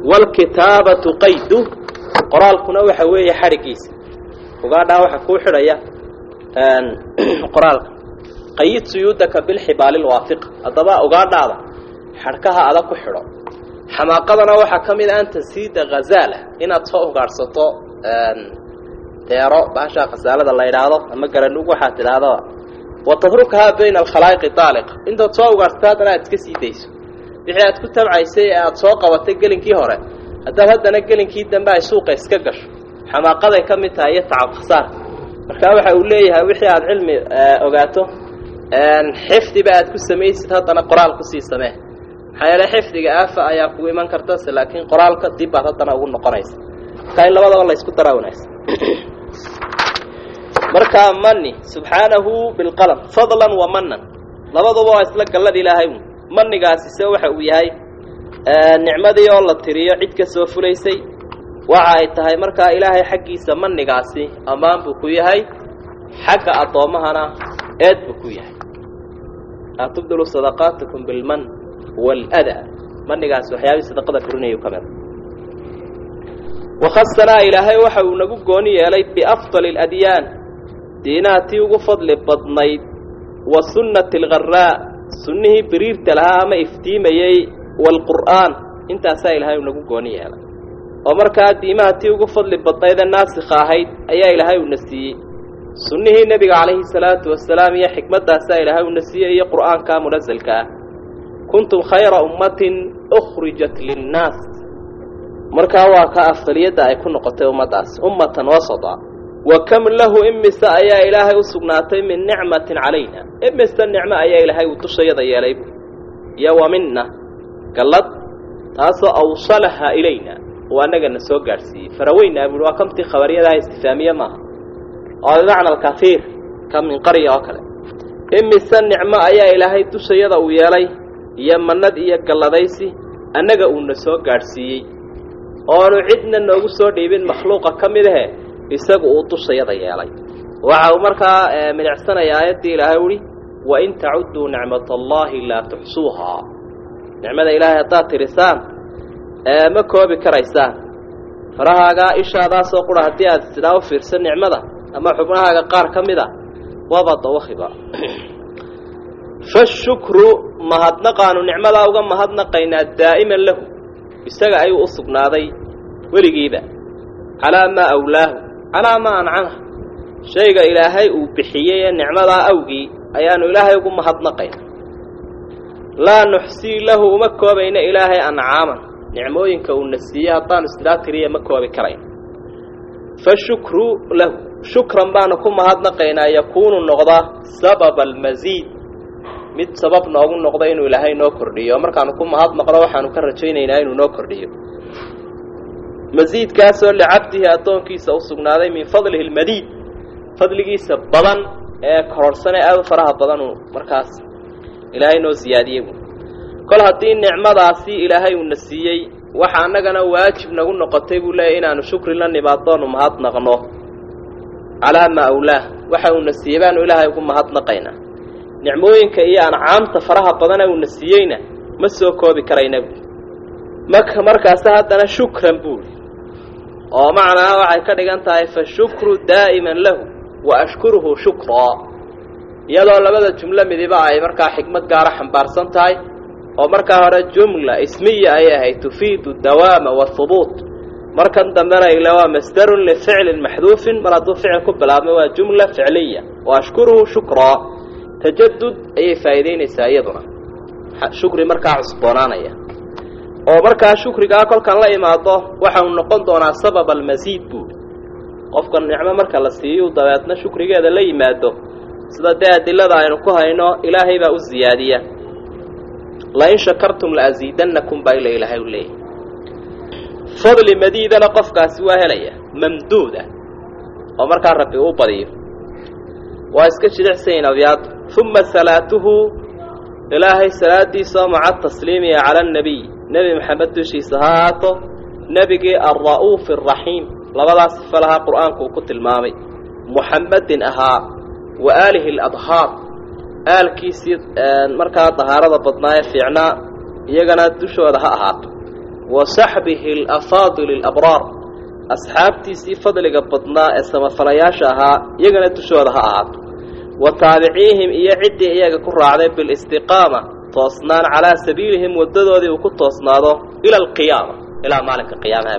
waalkitaabatu qaydu qoraalkuna waxa weeye xadhiggiisa ugaadhaa waxaa kuu xidhaya qoraalka qayid suyuudaka bilxibaali lwaafiqa haddaba ugaadhaada xadhkaha adag ku xidho xamaaqadana waxaa ka mid a an tasiida hazaala inaad soo ugaadhsato deero baashaa khasaalada la yidhaahdo ama garanug waxaad tidhaahdaba wa tatrukahaa bayna alkhalaa'iqi daaliqa intaad soo ugaadhsato haddana aad iska sii dayso wixii aad ku tabcaysay ee aada soo qabatay gelinkii hore haddaad haddana gelinkii dambe ay suuqa iska gasho xamaaqaday ka mid tahay iyo tacab khasaarka markaa waxa uu leeyahay wixii aada cilmi ogaato xifdiba aad ku samaysid haddana qoraal kusii samee maxaa yeele xifdiga aafa ayaa kugu iman kartase laakiin qoraalka dib baad haddana ugu noqonaysa markaa in labadaba la isku daraa wanaagsan markaa mani subxaanahu bilqalam fadlan wa manan labaduba waa isla gallad ilaahay manigaasi se waxa uu yahay nicmadii oo la tiriyo cid ka soo fulaysay waxa ay tahay markaa ilaahay xaggiisa manigaasi ammaan buu ku yahay xagga addoommahana eed buu ku yahay laa tubdilu sadaqaatikum bilman waaladaa manigaasi waxyaabihii sadaqada burinayu ka mida wakhasanaa ilaahay waxa uu nagu gooni yeelay biafdali aladyaan diinaha tii ugu fadli badnayd wa sunnati algharaa sunnihii biriirta lahaa ama iftiimayey waalqur'aan intaasaa ilaahay uu nagu gooni yeelay oo markaa diimaha tii ugu fadli badnaydee naasikha ahayd ayaa ilaahay uuna siiyey sunnihii nebiga calayhi salaatu wasalaam iyo xikmaddaasaa ilaahay uuna siiyey iyo qur'aanka munasalka ah kuntum khayra ummatin ukhrijat linnaas markaa waa ka afdaliyadda ay ku noqotay ummaddaas ummatan wasata wa kam lahu imise ayaa ilaahay u sugnaatay min nicmatin calayna imise nicmo ayaa ilaahay uu dushayada yeelay iyo wa minna gallad taasoo awsalaha ilayna oo annagana soo gaadhsiiyey faraweynaa buuhi waa kamtii khabariyadaha istifaamiye maaha oo bimacna alkahiir ka min qarya oo kale imise nicmo ayaa ilaahay dushayada uu yeelay iyo mannad iyo galladaysi annaga uuna soo gaadhsiiyey oonu cidna noogu soo dhiibin makhluuqa ka mid ahe isagu uu dushayada yeelay waxa uu markaa midicsanaya aayaddii ilaahay uhi wain tacudduu nicmat allaahi laa tuxsuuhaa nicmada ilaahay haddaad tirisaan ma koobi karaysaan farahaagaa ishaadaasoo qura haddii aad sidaa u fiirsan nicmada ama xubnahaaga qaar ka mid a waaba dawakhiba fashukru mahadnaqaanu nicmadaa uga mahadnaqaynaa daa'iman lahu isaga ayuu u sugnaaday weligiiba calaa maa awlaahu calaa maa ancamah shayga ilaahay uu bixiyey ee nicmadaa awgii ayaanu ilaahay ugu mahadnaqayna laa nuxsii lahu uma koobayna ilaahay ancaaman nicmooyinka uuna siiyey haddaanu isnaa tiriya ma koobi karayno fa shukru lahu shukran baanu ku mahadnaqaynaa yakuunu noqda sababa almasiid mid sabab noogu noqda inuu ilaahay noo kordhiyo markaanu ku mahadnaqno waxaanu ka rajaynaynaa inuu noo kordhiyo masiidkaasoo licabdihi addoonkiisa u sugnaaday min fadlihi almadiid fadligiisa badan ee kororhsan ee aada u faraha badanuu markaas ilaahay noo siyaadiyey bu kol haddii nicmadaasi ilaahay uuna siiyey waxa annagana waajib nagu noqotay buu leeyahy inaanu shukri la nimaaddoonu mahadnaqno calaa maa awlaah waxa uuna siiyey baanu ilaahay ugu mahadnaqaynaa nicmooyinka iyo ancaamta faraha badana uuna siiyeyna ma soo koobi karayna buui marka markaase haddana shukran buuri oo macnaa waxay ka dhigan tahay fa shukru daa'iman lahu wa ashkuruhu shukraa iyadoo labada jumlo midiba ay markaa xikmad gaara xambaarsan tahay oo markaa hore jumla ismiya ayay ahayd tufiidu dawaama wahubuut markan dambena ila waa masdarun lificlin maxduufin mar hadduu ficil ku bilaabmay waa jumla ficliya wa ashkuruhu shukraa tajadud ayay faa'iidaynaysaa iyaduna shukri markaa cusboonaanaya oo markaa shukrigaa kolkan la imaado waxau noqon doonaa sabab almasiid buuri qofka nicmo marka la siiyu dabeedna shukrigeeda la yimaado sida dee adilada aynu ku hayno ilaahay baa u ziyaadiya lain shakartum la asiidannakum baa ila ilaahay u leeyahy fadli madiidana qofkaasi waa helaya mamduuda oo markaa rabbi uu badiyo waa iska jidicsayin abyaadu uma salaatuhu ilaahay salaadiisa maca tasliimiha cala annabiy nebi maxamed dushiisa ha ahaato nebigii alra'uufi araxiim labadaas sifa lahaa qur'aanku uu ku tilmaamay muxammedin ahaa wa aalihi aladhaar aalkiisii markaa dahaarada badnaa ee fiicnaa iyagana dushooda ha ahaato wa saxbihi alafaadili alabraar asxaabtiisii fadliga badnaa ee samafalayaasha ahaa iyagana dushooda ha ahaato wa taabiciihim iyo ciddii iyaga ku raacday bilistiqaama toosnaan calaa sabiilihim waddadoodii uu ku toosnaado ila alqiyaama ilaa maalinka qiyaamaha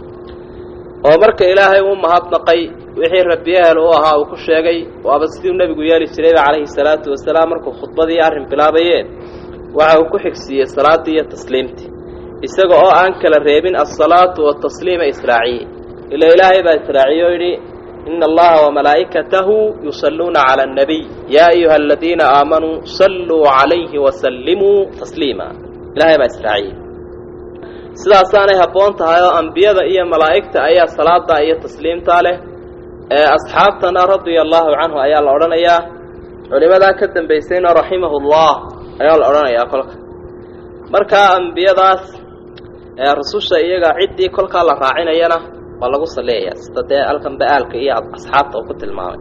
oo marka ilaahay uu mahadnaqay wixii rabbiyahel u ahaa uu ku sheegay waaba siduu nebigu yeeli jirayba calayhi salaatu wasalaam markuu khudbadii arrin bilaabayeen waxa uu ku xigsiiyey salaaddii iyo tasliimtii isaga oo aan kala reebin alsalaatu watasliima israaciye ila ilaahay baa israaciye oo yidhi ina allaha wamalaa'ikatahu yusalluuna cala annabiy yaa ayuha aladiina aamanuu salluu calayhi wasallimuu tasliima ilaahay baa israaciye sidaasaanay habboon tahay oo ambiyada iyo malaa'igta ayaa salaada iyo tasliimtaa leh ee asxaabtana radia allaahu canhu ayaa la odhanayaa culimadaa ka dambaysayna raximahullah ayaa la odhanayaa kolka markaa ambiyadaas ee rususha iyaga ciddii kolkaa la raacinayana waa lagu salliyayaa sida dee alkan ba-aalka iyo asxaabta uu ku tilmaamay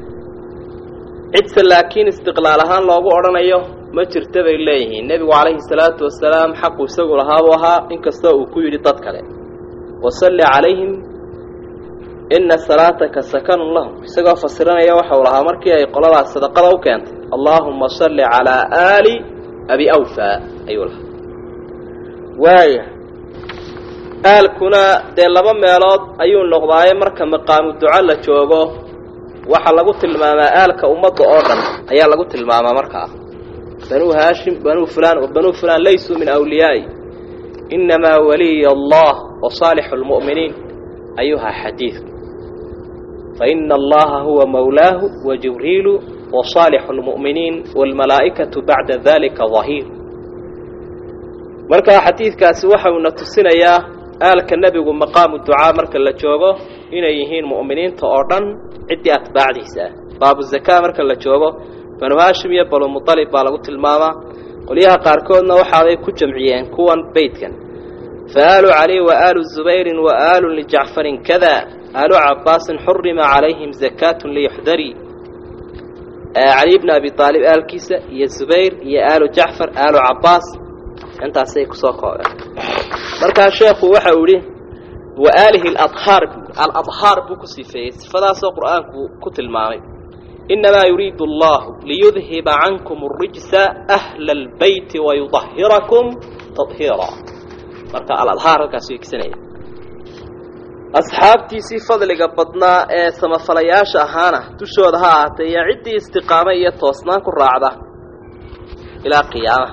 cidse laakiin istiqlaal ahaan loogu odhanayo ma jirta bay leeyihiin nebigu calayhi salaatu wasalaam xaqu isagu lahaabuu ahaa inkastoo uu ku yidhi dad kale wasalli calayhim ina salaataka sakanun lahum isagoo fasiranaya waxau lahaa markii ay qoladaas sadaqada u keentay allaahuma salli calaa aali abi awfa ayuu lahaa waaya aalkuna dee laba meelood ayuu noqdaaye marka maqaamu duco la joogo waxaa lagu tilmaamaa aalka ummadda oo dhan ayaa lagu tilmaamaa markaa banuu haashim banuu fulaan banuu fulaan laysuu min awliyaa'i inamaa waliya allah wa saalixu lmu'miniin ayuhaa xadiidku faina allaha huwa mawlaahu wa jibriilu wa saalixu lmu'miniin waalmalaa'ikatu bacda dalika dahiir markaa xadiidkaasi waxauna tusinayaa aalka nebigu maqaamu ducaa marka la joogo inay yihiin mu'miniinta oo dhan ciddii atbaacdiisa ah baabu zakaa marka la joogo banu haashim iyo banu mutalib baa lagu tilmaamaa qolyaha qaarkoodna waxaaday ku jamciyeen kuwan beydkan fa aalu cali wa aalu zubayrin wa aalun lijacfarin kada aalu cabaasin xurima calayhim zakaatun liyuxdarii cali bni abi aalib aalkiisa iyo zubayr iyo aalu jacfar aalu cabaas intaasay kusoo koobeen markaa sheekhu waxa uu idhi wa aalihi aladhaar aladhaar buu ku sifeeyey sifadaasoo qur'aanku ku tilmaamay inamaa yuriidu allahu liyudhiba cankum arijsa ahla albeyti wayudahirakum tadhiira marka aladhaar halkaas wegsanaya asxaabtiisii fadliga badnaa ee samafalayaasha ahaana dushooda ha ahaatee iyo ciddii istiqaamo iyo toosnaan ku raacda ilaa qiyaamaha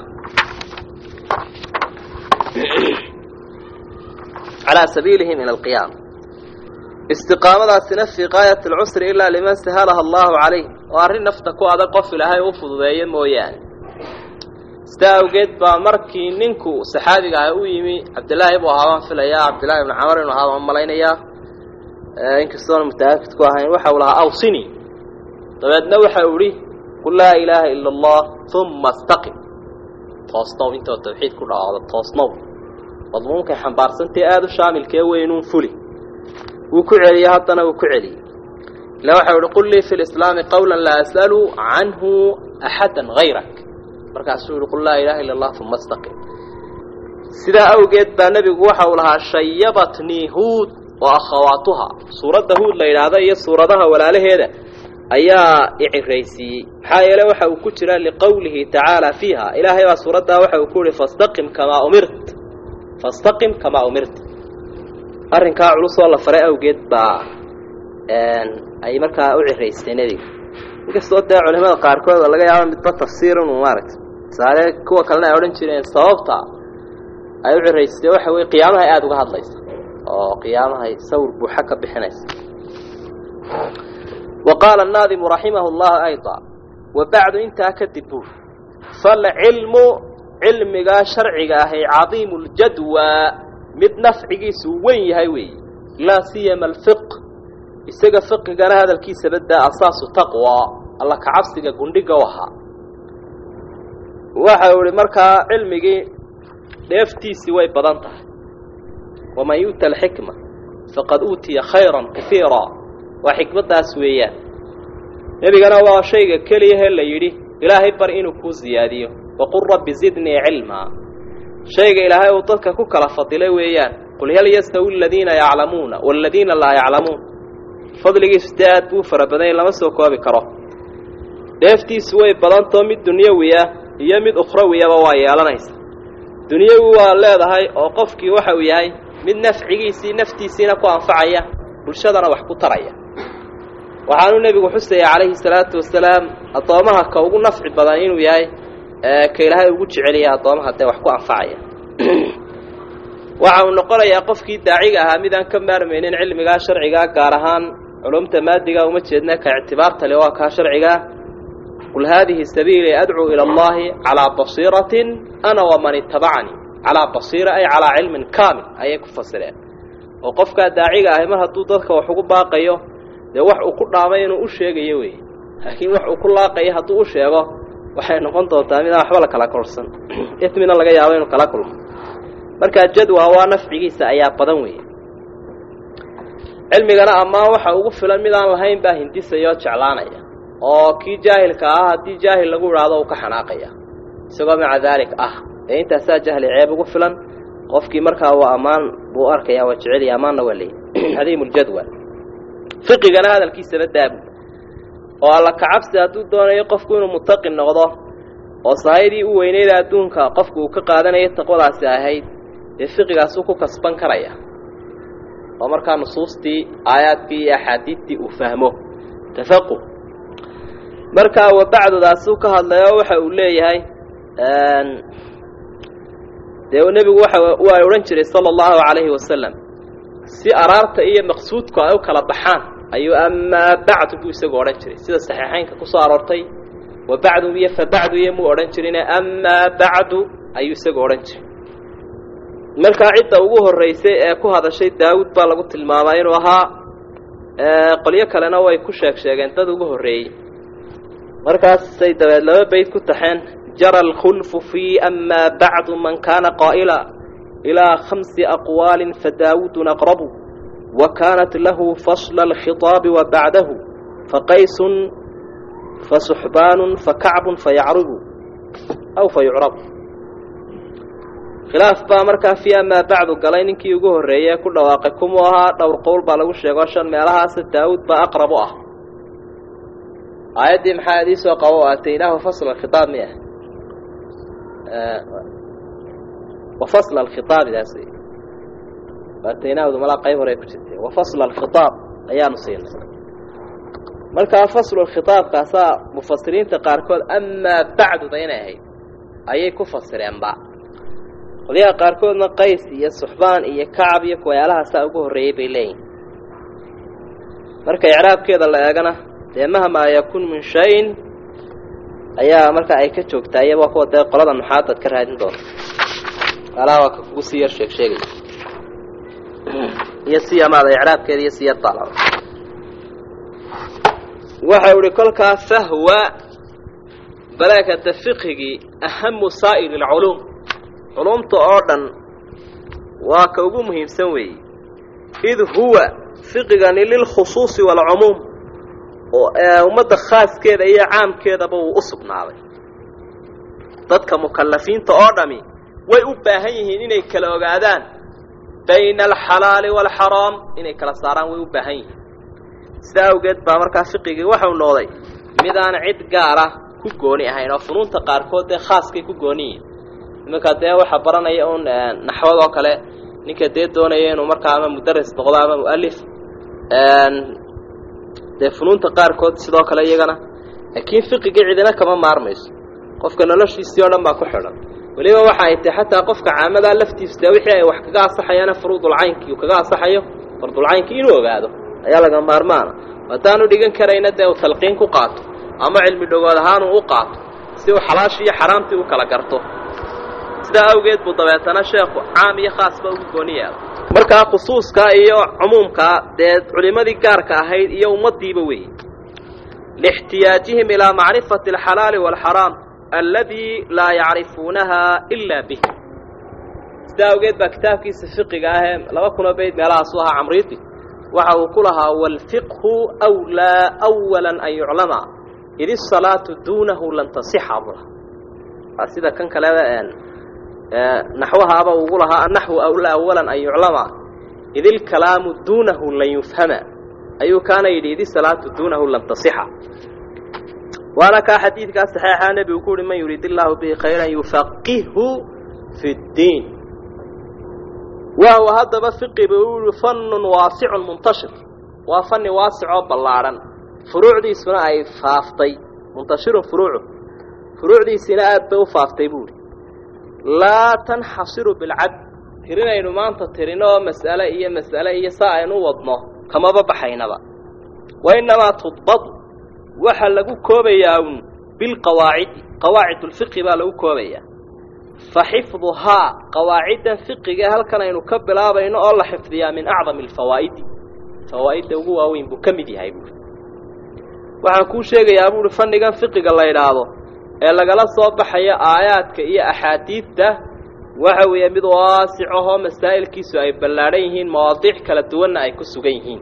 calaa sabiilihim ila alqiyaama istiqaamadaasina fii qaayati alcusri ilaa liman sahalaha allahu calayh oo arrin nafta ku adag qof ilaahay u fududeeyo mooyaane sidaa awgeed baa markii ninku saxaabiga ah u yimi cabdillaahi buu ahaa baan filayaa cabdillahi ibnu camar inuu ahaa baan malaynayaa inkastoona mutaakid ku ahayn waxa uu lahaa awsini dabeedna waxa uu idhi qul laa ilaaha ila allah uma astaqim toosnow intoo tawxiid ku dhawaado toosnow madmuunkay xambaarsantae aada u shaamilkee weynuun fuli wuu ku celiyey haddana wuu ku celiyey ila waxau ihi qul lii fi lislaami qawla laa as'alu canhu axada hayrak markaasuu yihi qul laa ilaha illa allah uma astaqim sidaa awgeed baa nebigu waxa uu lahaa shayabatnii huud wa akhawaatuha suuradda huud la yidhaahda iyo suuradaha walaalaheeda ayaa iciraysiiyey maxaa yeele waxa uu ku jira liqowlihi tacaala fiiha ilaahay baa suuraddaa waxa uu ku yihi fastaqim kamaa umirt fastaqim kamaa umirt arrinkaa culusoo la faray awgeed baa ay markaa u ciraysteen nebiga inkastoo dee culimada qaarkood oo laga yaabo midba tafsiir inuu maaragtay tusaale kuwa kalena ay odhan jireen sababta ay u ciraysteen waxa weye qiyaamahay aada uga hadlaysa oo qiyaamahay sawir buuxa ka bixinaysa wa qaala annaadimu raximahu llahu ayda wa bacdu intaa kadib buur falcilmu cilmigaa sharciga ahay cadiimu ljadwa mid nafcigiisu weyn yahay weeye laa siyama alfiq isaga fiqigana hadalkiisa badaa asaasu taqwa alla kacabsiga gundhiga u ahaa waxa uu ihi markaa cilmigii dheeftiisii way badan tahay waman yu'ta alxikma faqad uutiya khayran kaiira waa xikmaddaas weeyaan nebigana waa shayga keliyahe la yidhi ilaahay bar inuu kuu siyaadiyo waqul rabbi zidnii cilmaa shayga ilaahay uu dadka ku kala fadilay weeyaan qul hal yastawi aladiina yaclamuuna waaladiina laa yaclamuun fadligiisu dee aad buu fara badanya lama soo koobi karo dheeftiisu way badantao mid dunyawiya iyo mid ukhrawiyaba waa yeelanaysa dunyawi waa leedahay oo qofkii waxa uu yahay mid nafcigiisii naftiisiina ku anfacaya bulshadana wax ku taraya waxaanuu nebigu xusaya calayhi salaatu wasalaam addoomaha ka ugu nafci badan inuu yahay ka ilaahay ugu jeceliyay addoomaha dee wax ku anfacaya waxa uu noqonayaa qofkii daaciga ahaa midaan ka maarmaynin cilmigaa sharcigaa gaar ahaan culumta maadiga uma jeedna ka ictibaarta le waa kaa sharcigaa qul haadihi sabiilii adcuu ila allahi calaa basiiratin ana waman itabacanii calaa basiira ay calaa cilmin kaamil ayay ku fasireen oo qofkaa daaciga ahi mar hadduu dadka wax ugu baaqayo dee wax uu ku dhaamay inuu u sheegayo wey laakiin wax uu ku laaqayo hadduu u sheego waxay noqon doontaa midaan waxba la kala korsan ismina laga yaabo inuu kala kulmo markaa jadwa waa nafcigiisa ayaa badan weeye cilmigana ammaan waxa ugu filan midaan lahayn baa hindisaya oo jeclaanaya oo kii jaahilka ah haddii jaahil lagu idhaahdo uu ka xanaaqaya isagoo maca daalik ah ee intaasaa jahli ceeb ugu filan qofkii markaa waa ammaan buu arkaya waa jeceliya ammaanna waa leeyay cadiimuljadwa fiqigana hadalkiisaba daabu oo alla kacabsi hadduu doonayo qofku inuu mutaqi noqdo oo sahaydii u weyneyda adduunka qofku uu ka qaadanayo taqwadaasi ahayd dee fiqigaasuu ku kasban karaya oo markaa nusuustii aayaadkii iyo axaadiidtii uu fahmo tafaquh markaa wabacdudaasuu ka hadlayo waxa uu leeyahay dee nebigu waxa waa odhan jiray sala allahu calayhi wasalam si araarta iyo maqsuudku ay u kala baxaan ayuu amaa bacdu buu isagu odhan jiray sida saxiixaynka ku soo aroortay wa bacdu iyo fa bacdu iyo muu odhan jirine amaa bacdu ayuu isagu odhan jiray markaa cidda ugu horraysay ee ku hadashay daawud baa lagu tilmaamaa inuu ahaa qolyo kalena way ku sheeg sheegeen dad ugu horreeyey markaasay dabeed laba bayd ku taxeen jara alkhulfu fii amaa bacdu man kaana qaa'ila ilaa khamsi aqwaalin fadaawudun aqrabu wa kaanat lahu fasla alkhitaabi wa bacdahu faqaysun fasuxbaanun fakacbun fayacrubu aw fayucrabu khilaaf baa markaa fii amaa bacdu galay ninkii ugu horreeyey ku dhawaaqay kumuu ahaa dhowr qowl baa lagu sheego shan meelahaasa daawud baa aqrab u ah aayaddii maxaa idii soo qabo aataynaahu fasla alkhitaab miya wa fasla alkhitaabidaas wey aataynaahdu malaa qayb hore ku jirtay wa fasla alkhitaab ayaanu siinay markaa faslu alkhitaabkaasaa mufasiriinta qaarkood amaa bacduda inay ahayd ayay ku fasireenba qolyaha qaarkoodna qays iyo suxbaan iyo kacab iyo kuwayaalahaasaa ugu horreeyey bay leeyihin marka icraabkeeda la eegana dee mahmaa yakun min shayin ayaa markaa ay ka joogtaa iyaba kuwa dee qolada nuxaadad ka raadin doonta alaha waa ka kugu sii yar sheeg sheegay iyo siyamaada icraabkeeda iyo siyar daala waxau ihi kolkaa fahwa balaakata fiqhigii ahamu saa'iri alculuum culumta oo dhan waa ka ugu muhiimsan weeye id huwa fiqigani lilkhusuusi waalcumuum ummadda khaaskeeda iyo caamkeedaba wuu u sugnaaday dadka mukallafiinta oo dhami way u baahan yihiin inay kala ogaadaan bayna alxalaali waalxaraam inay kala saaraan way u baahan yihiin sidaa awgeed baa markaa fiqigii waxau noqday midaan cid gaara ku gooni ahayn oo funuunta qaarkood dee khaaskay ku gooni yihiin iminka dee waxa baranaya un naxwad oo kale ninka dee doonaya inuu markaa ama mudaris noqdo ama mu'alif dee funuunta qaarkood sidoo kale iyagana laakiin fiqigii cidina kama maarmayso qofka noloshiisii oo dhan baa ku xidhan weliba waxa ay tahay xataa qofka caamadaa laftiisu dee wixii ay wax kaga asaxayaana furuudulcaynkii uu kaga asaxayo fardulcaynkii inuu ogaado ayaa laga maarmaana haddaanu dhigan karayna dee uu talqiin ku qaato ama cilmi dhogood ahaan uu u qaato si uu xalaashii iyo xaraamtii u kala garto sidaa awgeed buu dabeetana sheekhu caam iyo khaasba ugu gooni yaala markaa khusuuskaa iyo cumuumkaa dee culimmadii gaarka ahayd iyo ummaddiiba weeye lixtiyaajihim ilaa macrifati alxalaali waalxaraam alladii laa yacrifuunaha ilaa bih sidaa awgeed baa kitaabkiisa fiqiga ahee laba kunoo bayd meelahaasu ahaa camriidi waxa uu ku lahaa waalfiqhu wlaa awala an yuclama id isalaatu duunahu lan tasixa bula waa sida kan kaleba naxwahaaba ugu lahaa annaxwu awla awalan an yuclama id ilkalaamu duunahu lan yufhama ayuu kaana yidhi idi salaatu duunahu lam tasixa waana kaa xadiidkaa saxeixa nebigu ku uhi man yuriid illaahu bihi khayran yufaqihhu fi ddiin wahuwa haddaba fiqiba uu yihi fannun waasicun muntashir waa fanni waasicoo ballaadhan furuucdiisuna ay faaftay muntashirun furuucu furuucdiisina aad bay u faaftay buuhi laa tanxasiru bilcad tirinaynu maanta tirino oo mas'ale iyo mas'ale iyo saa aynu u wadno kamaba baxaynaba wa innamaa tudbadu waxaa lagu koobayaa un bilqawaacidi qawaacid ulfiqi baa lagu koobayaa fa xifduhaa qawaaciddan fiqiga halkan aynu ka bilaabayno oo la xifdiyaa min acdami alfawaa'idi fawaa'idda ugu waaweyn buu ka mid yahay buuri waxaan kuu sheegayaa buuhi fannigan fiqiga la yidhaahdo ee lagala soo baxayo aayaadka iyo axaadiidta waxa weeye mid waasic ahoo masaa'ilkiisu ay ballaadhan yihiin mawaadiic kala duwanna ay ku sugan yihiin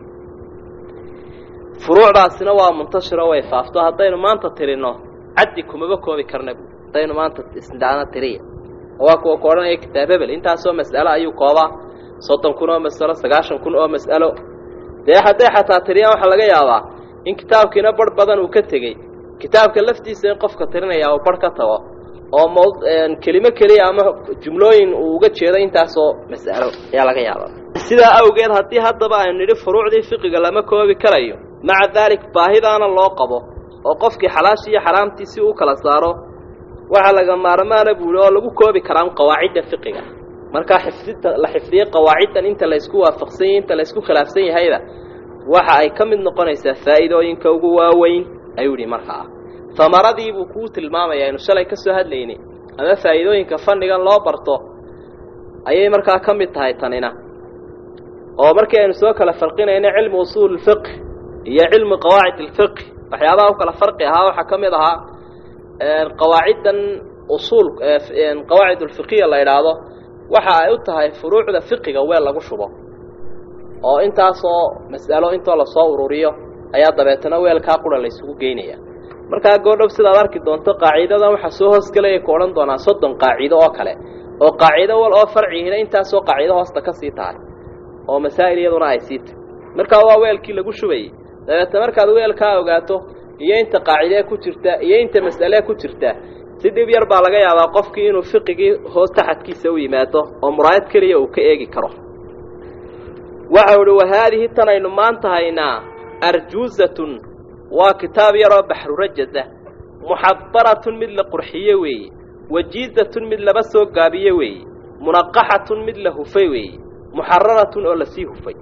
furuucdaasina waa muntashiro way faafto haddaynu maanta tirinno caddi kumaba koobi karna buui haddaynu maanta isdhaana tiriya waa kuwa ku odhanaya kitaab hebel intaasoo mas'alo ayuu koobaa soddon kun oo mas'alo sagaashan kun oo mas'alo dee hadday xataa tiriyaan waxaa laga yaabaa in kitaabkiina barh badan uu ka tegey kitaabka laftiisa in qofka tirinaya uu barh ka tago oo m kelimo keliya ama jumlooyin uu uga jeedo intaasoo mas'alo ayaa laga yaabaa sidaa awgeed haddii haddaba aynu nidhi furuucdii fiqiga lama koobi karayo maca daalik baahidaana loo qabo oo qofkii xalaashii iyo xaraamtii si uu kala saaro waxaa laga maarmaana buuhi oo lagu koobi karaa qawaacidda fiqiga markaa xifdinta la xifdiyey qawaaciddan inta laysku waafaqsan yahy inta laysku khilaafsan yahayda waxa ay ka mid noqonaysaa faa'iidooyinka ugu waaweyn ayuu yidhi markaa hamaradii buu kuu tilmaamayaa aynu shalay ka soo hadlaynay ama faa'iidooyinka fannigan loo barto ayay markaa ka mid tahay tanina oo markii aynu soo kala farqinayno cilmi usuul fiqh iyo cilmi qawaacid alfiqh waxyaabaha u kala farqi ahaa waxaa ka mid ahaa qawaaciddan usuul qawaacid ulfiqiya la idhaahdo waxa ay u tahay furuucda fiqiga weel lagu shubo oo intaasoo mas'alo intoo lasoo ururiyo ayaa dabeetana weelkaa qura laysugu geynaya markaa goodhow sidaad arki doonto qaaciidadan waxaa soo hoosgelaya ku odhan doonaa soddon qaacido oo kale oo qaacido wal oo farcihina intaasoo qaacido hoosta ka sii tahay oo masaa'il iyaduna ay sii tahay markaa waa weelkii lagu shubayey dabeetna markaad weelkaa ogaato iyo inta qaacidee ku jirta iyo inta mas'alee ku jirta si dhib yar baa laga yaabaa qofkii inuu fiqigii hoos taxadkiisa u yimaado oo muraayad keliya uu ka eegi karo waxau idhi wahaadihi tan aynu maanta haynaa arjuuzatun waa kitaab yaroo baxrurajasa muxadaratun mid la qurxiye weeye wajiizatun mid laba soo gaabiye weeye munaqaxatun mid la hufay weeye muxararatun oo lasii hufay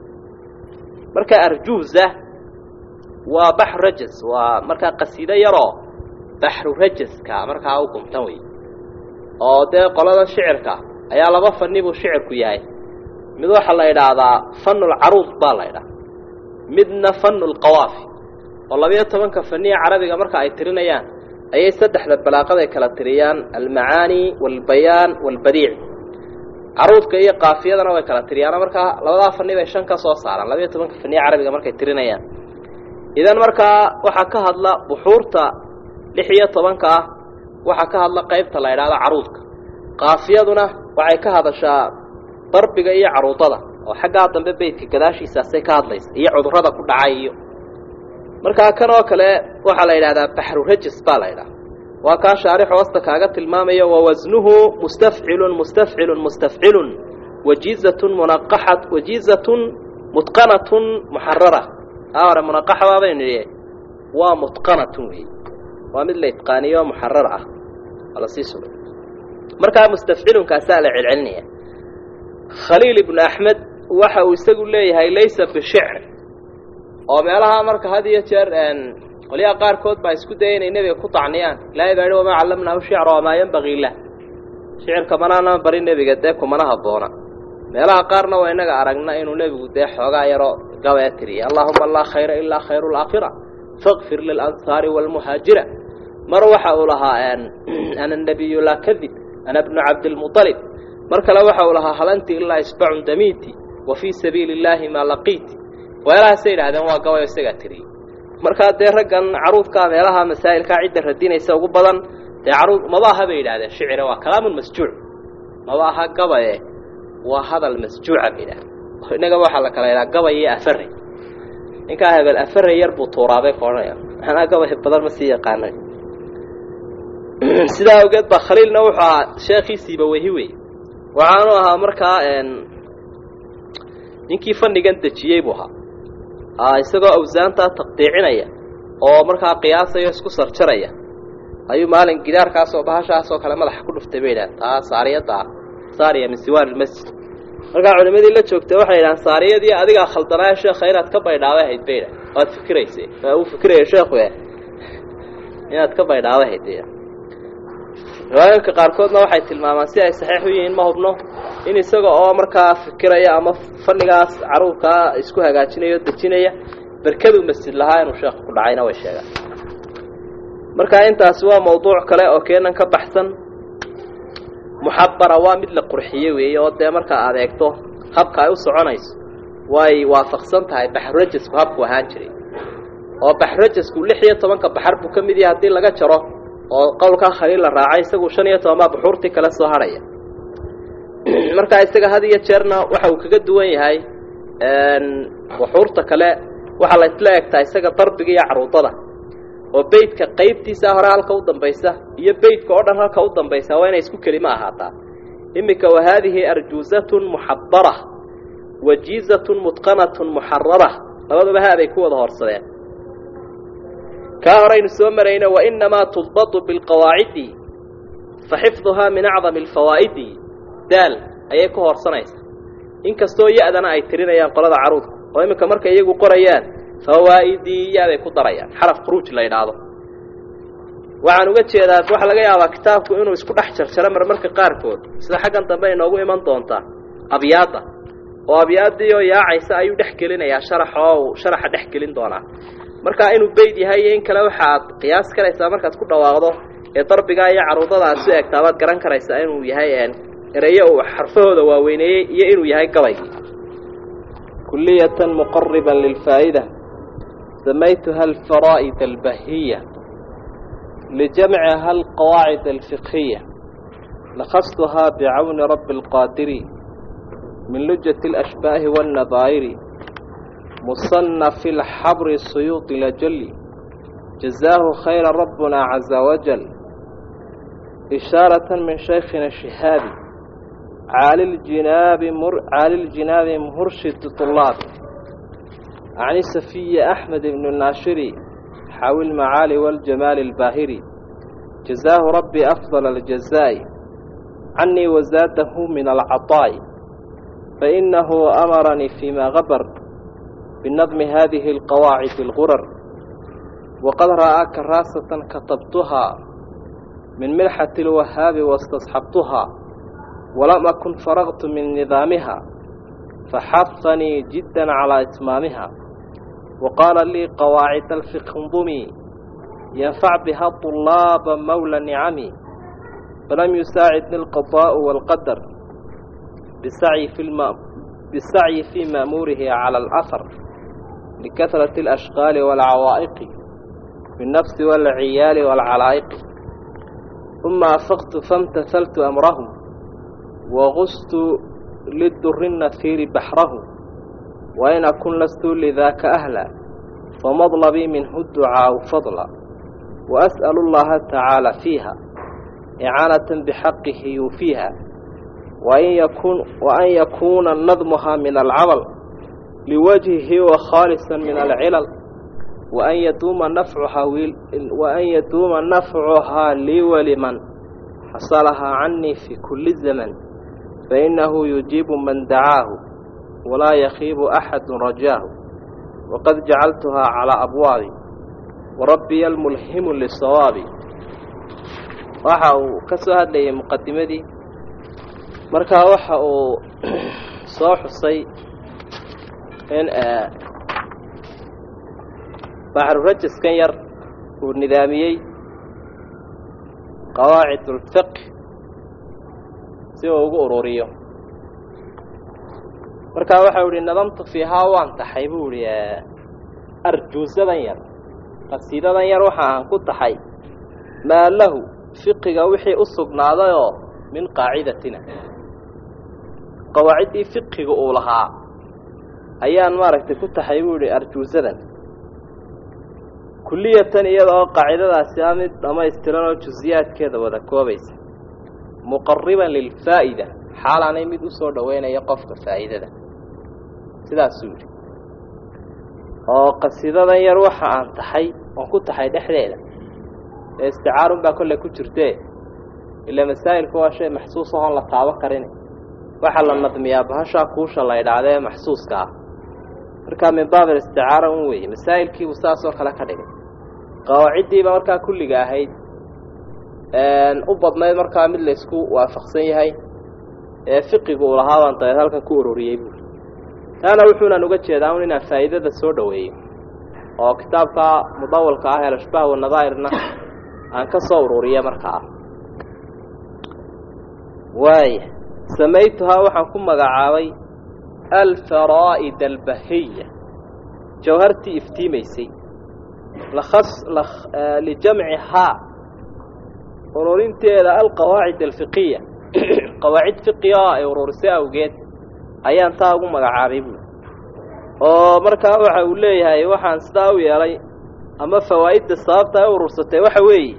marka arjuuza waa baxru rajas waa markaa qasiido yaroo baxru rajaska markaa u gumtan wey oo dee qolada shicirka ayaa laba fanni buu shicirku yahay mid waxaa la idhaahdaa fanulcaruud baa la idhaha midna fanulqawaafi oo labiyo tobanka faniya carabiga marka ay tirinayaan ayay saddexda balaaqaday kala tiriyaan almacaani waalbayaan waalbadiic caruudka iyo kaafiyadana way kala tiriyaano markaa labadaa fani bay shan ka soo saaraan labiyo tobanka faniya carabiga markay tirinayaan idan markaa waxaa ka hadla buxuurta lix iyo tobanka ah waxaa ka hadla qaybta la idhaahdo caruudka kaafiyaduna waxay ka hadashaa darbiga iyo caruudada oo xaggaa dambe beydka gadaashiisaasay ka hadlaysa iyo cudurrada ku dhacay iyo markaa kan oo kale waxaa la yidhahdaa baxru rajis baa la ydhaha waa kaa shaarix hoosta kaaga tilmaamayo wawasnuhu mustafcilun mustafcilun mustafcilun wajiizatun munaqaxat wajiizatun mutqanatun muxarara taa hore munaqaxa baabaynu nidhi waa mutqanatun wey waa mid la itqaaniyo muxarar ah waa lasii sugay markaa mustafcilunkaasaa la celcelinaya khaliil ibnu axmed waxa uu isagu leeyahay laysa bishicr oo meelaha marka had iyo jeer qolyaha qaarkood baa isku daya inay nebiga ku tacniyaan ilaahay baa yihi wamaa callamnaahu shicra wamaa yanbagii lah shicirka manaanaan barin nebiga dee kumana habboona meelaha qaarna waa inaga aragna inuu nebigu dee xoogaa yaroo gabee tiriya allaahuma laa khayra ilaa khayru laakhira fakfir lilansaari waalmuhaajira mar waxa uu lahaa ana nabiyu laa kadib ana bnu cabdilmualib mar kale waxa uu lahaa halanti ilaa isbacun damiiti wa fii sabiili illaahi maa laqiiti weelahaasay yidhahdeen waa gabayo isagaa tiriyey markaa dee raggan caruudkaa meelaha masaa'ilkaa cidda radinaysa ugu badan dee caruud maba aha bay yidhahdeen shicira waa kalaamun masjuuc maba aha gabaye waa hadal masjuuca ba idhaah innagaba waxaa la kala idhaha gabay iyo afarey ninkaa hebel afarey yar buu tuuraabay ka odhanaya maxanaa gabay badan ma sii yaqaanay sidaa awgeed baa khaliilna wuxuu ahaa sheekhiisiiba wehi wey waxaanu ahaa markaa ninkii fannigan dejiyey buu ahaa isagoo awsaantaa taqdiicinaya oo markaa qiyaasaya isku sarjaraya ayuu maalin gidaarkaasoo bahashaasoo kale madaxa ku dhuftay bay idhaha taa saariyadda ah saariya min siwaar ilmasjid markaa culimadii la joogtay waxay idhahaan saariyadii adigaa khaldanaayo sheekha inaad ka baydhaabay hayd bay idhaha waad fikiraysa uu fikiraya sheekhu e inaad ka baydhaabay hayd bay riwaayooyinka qaarkoodna waxay tilmaamaan si ay saxiix u yihiin ma hubno in isaga oo markaa fikiraya ama fannigaas caruurkaa isku hagaajinaya o dejinaya berkaduu masjid lahaa inuu sheekhu ku dhacayna way sheegaan marka intaasi waa mawduuc kale oo keenan ka baxsan muxabara waa mid la qurxiye weeye oo dee markaa aad eegto habka ay u soconayso way waafaqsan tahay baxrurajasku habku ahaan jiray oo baxrurajasku lix iyo tobanka baxar buu ka mid yahay haddii laga jaro oo qowlkaa khaliil la raacay isagu shan iyo toban baa buxuurtii kale soo hadhaya markaa isaga had iyo jeerna waxa uu kaga duwan yahay buxuurta kale waxaa la isla egtaa isaga darbiga iyo caruudada oo beydka qaybtiisa hore halka u dambaysa iyo beydka oo dhan halka u dambaysa waa inay isku kelima ahaataa iminka wa haadihi arjuuzatun muxabara wajiizatun mutqanatun muxarara labaduba haabay ku wada horsadeen kaa horaynu soo marayno wainamaa tudbatu bilqawaacidi fa xifduhaa min acdami alfawaa'idi daal ayay ku horsanaysaa inkastoo ya-dana ay tirinayaan qolada caruudka oo iminka markay iyagu qorayaan fawaa'idii yaabay ku darayaan xaraf khuruuj la yidhaahdo waxaan uga jeedaa waxaa laga yaabaa kitaabku inuu isku dhex jarjaro marmarka qaarkood sida xaggan dambe inoogu iman doontaa abyaadda oo abyaaddii oo yaacaysa ayuu dhex gelinayaa sharax oo uu sharaxa dhex gelin doonaa markaa inuu beyd yahay iyo in kale waxaad qiyaas karaysaa markaad ku dhawaaqdo ee darbigaa iyo caruudada aad su egtaa baad garan karaysaa inuu yahay ereyo uu xarfahooda waaweyneeyey iyo inuu yahay gabaygii kuliyatan muqariban lilfaa'ida samaytuha alfaraa'id albahiya lijamciha alqawaacid alfiqhiya lakastuhaa bicawni rabbi alqaadiri min lujati alashbaahi waannadaa'iri مصنف الحبر السيوط لجل جزاه خير ربنا عز وجل إشارة من شيخنا الشهاب عالي الجناب مر عالي الجناب مرشد طلاب عن سفي أحمد بن الناشري حاوي المعالي والجمال الباهري جزاه ربي أفضل الجزاء عني وزاده من العطاء فإنه أمرني فيما غبر بنظم هذه القواعد الغرر وقد رأى كراسة كتبتها من ملحة الوهاب واستصحبتها ولم أكن فرغت من نظامها فحثني جدا على إتمامها وقال لي قواعد الفقه انظمي ينفع بها طلاب مولى نعمي فلم يساعدني القضاء والقدر بالسعي في الم... بالسعي في مأموره على الأثر لكثرة الأشغال والعوائق بالنفس والعيال والعلائق ثم أفقت فامتثلت أمره وغست للدر النثير بحره وإن أكن لست لذاك أهلا فمطلبي منه الدعاء فضلا وأسأل الله تعالى فيها إعانة بحقه يوفيها وأن يكون, وأن يكون نظمها من العمل لوجهه وخالصا من العلل وأن يدوم نفعها وأن يدوم نفعها لي ولمن حصلها عني في كل زمن فإنه يجيب من دعاه ولا يخيب أحد رجاه وقد جعلتها على أبوابي وربي الملهم للصواب waxa uu ka soo hadlayay muqadimadii markaa waxa uu soo xusay in baxrurajaskan yar uu nidaamiyey qawaacid ulfiq si uu ugu ururiyo markaa waxau ihi nadamtu fiihaa waan taxay buu ihi arjuusadan yar qasiidadan yar waxa aan ku taxay maa lahu fiqiga wixii u sugnaadayoo min qaacidatina qawaaciddii fiqiga uu lahaa ayaan maaragtay ku taxay buu yihi arjuusadan kulliyatan iyada oo qaacidadaasi a mid dhammaystiran oo jusiyaadkeeda wada koobaysa muqariban lilfaa'ida xaalaanay mid u soo dhoweynaya qofka faa'iidada sidaasuu yidhi oo qasidadan yar waxa aan taxay oon ku taxay dhexdeeda ee isticaarun baa kolley ku jirtee ilaa masaa'ilku waa shay maxsuus ahoon la taabo karin waxaa la nadmiyaa bahashaa kuusha la idhaahdee maxsuuska ah markaa min baab alisticaara un weeye masaa'ilkiibuu saasoo kale ka dhigay qawaaciddiiba markaa kulliga ahayd u badnayd markaa mid laysku waafaqsan yahay ee fiqigu uu lahaa baan dabeed halkan ku ururiyey buuri taana wuxuunan uga jeedaa un inaan faa'iidada soo dhoweeyo oo kitaabka mudawalka ah elashbaah wanadaa'irna aan ka soo ururiya markaa waaya samaytuhaa waxaan ku magacaabay alfaraa'id albahiya jawhartii iftiimaysay lakas lijamcihaa ururinteeda alqawaacid alfiqiya qawaacid fiqiga oo ay ururisay awgeed ayaan taa ugu magacaabay buuri oo markaa waxa uu leeyahay waxaan sidaa u yeelay ama fawaa'idda sababta ay urursatay waxa weeye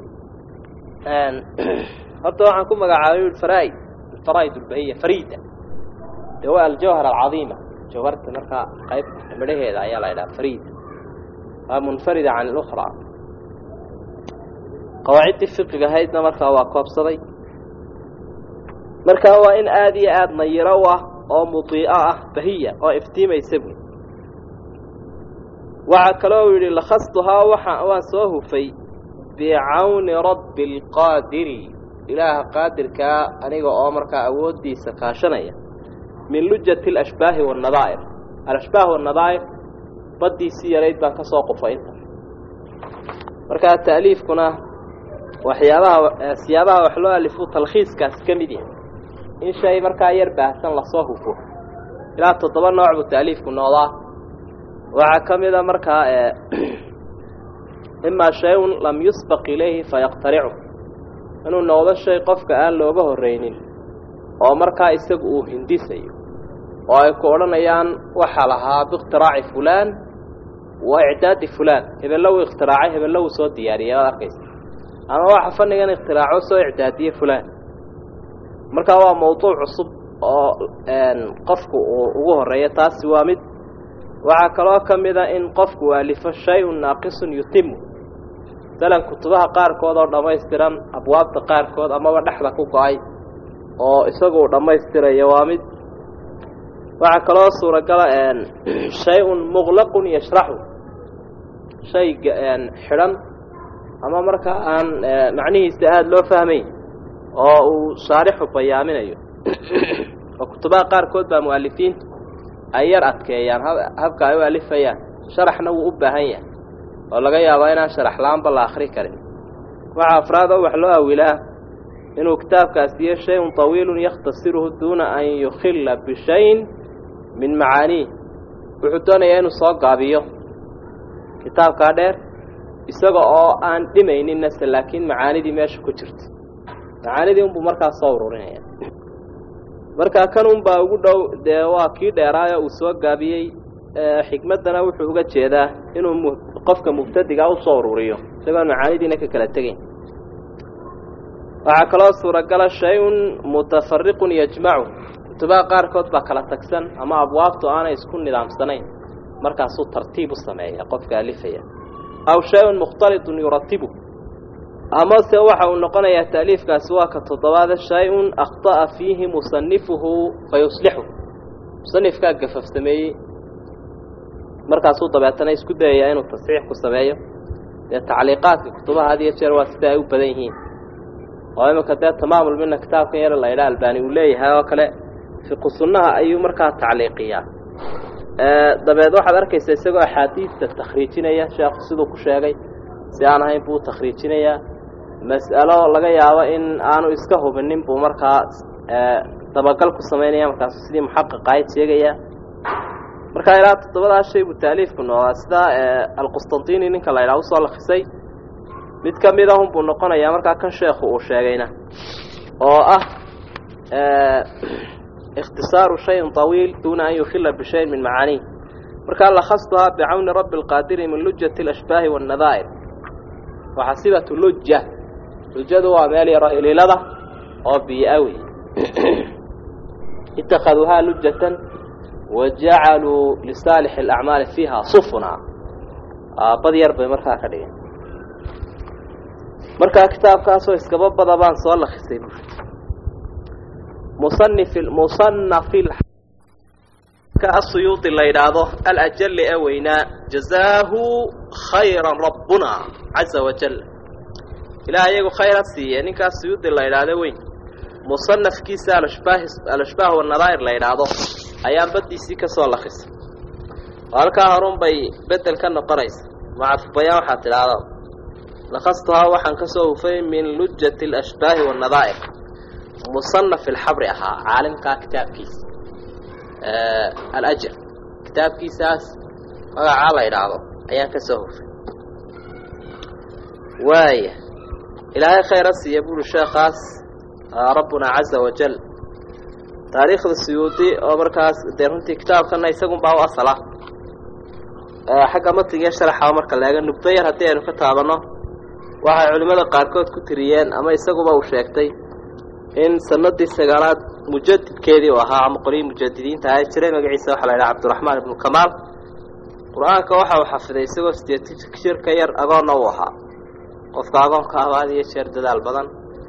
horta waxaan ku magacaabay ui faraaid alfaraa'id albahiya fariida dee waa aljawhar alcadiima jawharta markaa qayb midhaheeda ayaa la idhaha fariida waa munfarida can اlأkhraa qawaaciddii fiqiga ahaydna markaa waa koobsaday markaa waa in aada iyo aada nayiro u ah oo mudii'o ah bahiya oo iftiimaysa buy waxaa kaloo yidhi lakhastuhaa waxa waan soo hufay bicawni rabbi اlqaadiri ilaaha qaadirkaa aniga oo markaa awooddiisa kaashanaya min lujati alashbaahi waannadaa'ir alashbaah waannadaa'ir baddiisii yarayd baan ka soo qufay inta markaa ta'liifkuna waxyaabaha siyaabaha wax loo alifo talkhiiskaasi ka mid yahay in shay markaa yar baahsan lasoo hufo ilaa toddoba nooc buu ta'liifku noqdaa waxaa ka mida markaa imaa shay-un lam yusbaq ilayhi fayaqtaricu inuu noqdo shay qofka aan looga horreynin oo markaa isagu uu hindisayo oo ay ku odhanayaan waxaa lahaa biikhtiraaci fulaan wa icdaadi fulaan hebello wuu ikhtiraacay hebello wuu soo diyaariyay waad arkaysa ama waxa fannigan ikhtiraacoo soo icdaadiye fulaan markaa waa mawduuc cusub oo qofku uu ugu horreeyo taasi waa mid waxaa kaloo ka mida in qofku alifo shay-un naaqisun yutimu masalan kutubaha qaarkood oo dhammaystiran abwaabta qaarkood amaba dhexda ku go-ay oo isagu uu dhammaystirayo waa mid waxaa kaloo suuragala shay-un muqlaqun yashraxu shay xidhan ama markaa aan macnihiisa aada loo fahmayn oo uu shaarixu bayaaminayo oo kutubaha qaarkood baa mu'alifiintu ay yar adkeeyaan habka ay u alifayaan sharaxna wuu u baahan yahay oo laga yaabaa inaan sharax la-aanba la akri karin waxaa afraad oo wax loo awilaa inuu kitaabkaas yahe shay-un طawiilun yakhtasiruhu duuna an yukhila bishayin min macaaniih wuxuu doonayaa inuu soo gaabiyo kitaabkaa dheer isaga oo aan dhimaynin nase laakiin macaanidii meesha ku jirta macaanidii unbuu markaa soo ururinaya markaa kan unbaa ugu dhow dee waa kii dheeraayo uu soo gaabiyey xikmaddana wuxuu uga jeedaa inuu qofka mubtadiga usoo ururiyo isagoon macaanidiina ka kala tegayn waxaa kaloo suuragala shay-un mutafariqun yajmacu kutubaha qaarkood baa kala tagsan ama abwaabtu aanay isku nidaamsanayn markaasuu tartiib u sameeya qofka alifaya aw shay-un mukhtalidun yuratibu amase waxa uu noqonayaa ta'liifkaasi waa ka toddobaada shay-un akhطa'a fiihi musanifuhu fayuslixu musanifkaa gafaf sameeyey markaasuu dabeetana isku dayayaa inuu tasxiix ku sameeyo dee tacliiqaadka kutubaha had iyo jeer waa sida ay u badan yihiin oo iminka dee tamaamul mina kitaabkan yar la ydhaa albani uu leeyahay oo kale fiqu sunnaha ayuu markaa tacliiqiyaa dabeed waxaad arkaysaa isagoo axaadiista takhriijinaya sheekhu siduu ku sheegay si aan ahayn buu u takhriijinayaa mas'alo laga yaabo in aanu iska hubinin buu markaa dabagal ku samaynaya markaasu sidii muxaqiq ahayd sheegayaa markaa ilaa toddobadaa shay buu taaliifku noqdaa sida alqustantini ninka la ydhaha usoo lakisay mid ka mid ahun buu noqonayaa markaa kan sheekhu uu sheegayna oo ah ikhtisaaru shayin طawiil duuna an yukhila bishayin min macaaniih markaa lakhastuhaa bicawni rabbi اlqaadiri min lujati اlashbaahi waاnnadaa'ir waxasibatu luja lujadu waa meel yaro iliilada oo biyo-a wey itakhaduuhaa lujatan wa jacaluu lisaalixi alacmaali fiiha sufuna bad yar bay markaa ka dhigeen markaa kitaabkaasoo iskaba bada baan soo lakisay bu musanif musanafi ka asuyuudi la yidhaahdo alajali ee weynaa jazaahu khayra rabbuna caza wajal ilaah iyagu khayra siiye ninkaas suyuudi la yidhaahdo weyn musanafkiisa alashbaah alashbaah wanadaa'ir la yidhaahdo ayaan baddiisii ka soo lakisay oo halkaa horun bay bedel ka noqonaysa macadfubayaan waxaa tidhaahda lakastuhaa waxaan ka soo hufay min lujati alashbaahi waannadaa'ir musanaf ilxabri ahaa caalimkaa kitaabkiisa alajr kitaabkiisaas magacaa la yidhaahdo ayaan ka soo hufay waaya ilaahay khayra siiya buuri sheekaas rabbuna caza wajal taariikhda suyuudi oo markaas dee runtii kitaabkana isagunbaa u asala xagga matigiiyo sharaxa marka laega nubdo yar haddii aynu ka taabanno waxay culimmada qaarkood ku tiriyeen ama isaguba uu sheegtay in sanadii sagaalaad mujadidkeedii uu ahaa ama qolyii mujadidiinta ahaa jiray magaciisa waxaa la yidhaha cabdiraxmaan ibnu kamaal qur-aanka waxa uu xafiday isagoo sideed jir ka yar agoonna uu ahaa qofka agoonka ah had iyo jeer dadaal badan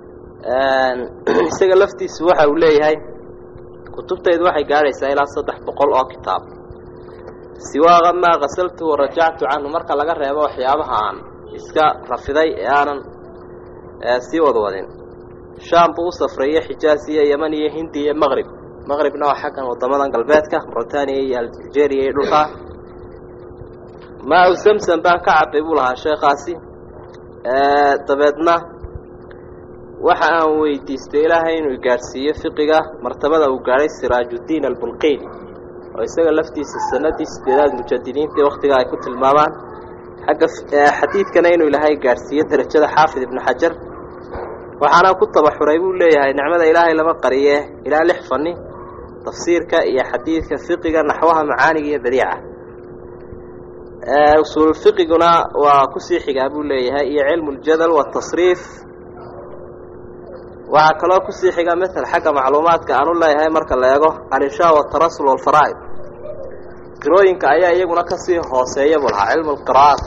isaga laftiisu waxa uu leeyahay kutubtaydu waxay gaadhaysaa ilaa saddex boqol oo kitaab siwaaqa maa kasaltu warajactu canhu marka laga reebo waxyaabaha aan iska rafiday ee aanan sii wadwadin shaam buu u safreeyey xijaaz iyo yeman iyo hindi iyo maqrib maqribna waa xaggan waddamadan galbeedka mauritaniya iyo algeria iyo dhulkaa maa-u samsam baan ka cabay buu lahaa sheekhaasi dabeedna waxa aan weydiistay ilaahay inuu gaadhsiiyo fiqiga martabada uu gaadhay siraajuddiin albulqiini oo isaga laftiisa sanadii sideedaad mujadidiintii waktiga ay ku tilmaamaan xagga xadiidkana inuu ilaahay gaadhsiiyo darajada xaafid ibnu xajar waxaana ku tabaxuray buu leeyahay nicmada ilaahay lama qariye ilaa lix fani tafsiirka iyo xadiidka fiqiga naxwaha macaaniga iyo badiica usuulfiqiguna waa kusii xigaa buu leeyahay iyo cilmu ljadal watasriif waxaa kaloo kusii xiga matal xagga macluumaadka aan u leeyahay marka la eego alinshaa watarasul walfaraa'id qirooyinka ayaa iyaguna kasii hooseeya buu lahaa cilmu lqira'aat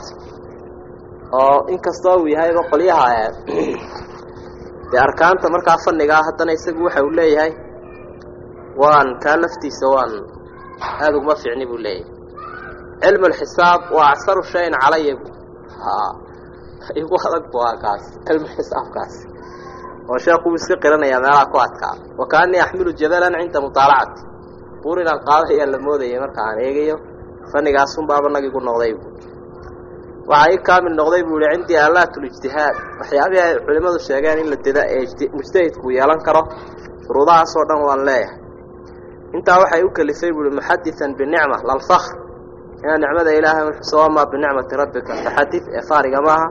oo inkastoo uu yahayba qolyaha dee arkaanta markaa fanigaa haddana isagu waxa uu leeyahay waan kaa laftiisa waan aada uguma fiicni buu leeyahay cilmu lxisaab waa acsaru shayin calaya bu igu adag bu waa kaas cilmu xisaabkaas oo sheekuu iska qiranayaa meelaha ku adkaa wa kaanii axmilu jabalan cinda mutaalacati buur inaan qaadayaa la moodayay marka aan eegayo fanigaasunbaaba nagigu noqday bu waxaa ii kaamil noqday buu yihi cindii aalaatulijtihaad waxyaabihii ay culimmadu sheegeen in la deda ee mujtahidku yeelan karo shuruudahaasoo dhan waan leeyahay intaa waxay u kelifay buu ihi muxadian binicma lalfakr inaa nicmada ilaahay uxuso wamaa binicmati rabbika faxadid ee faariga maaha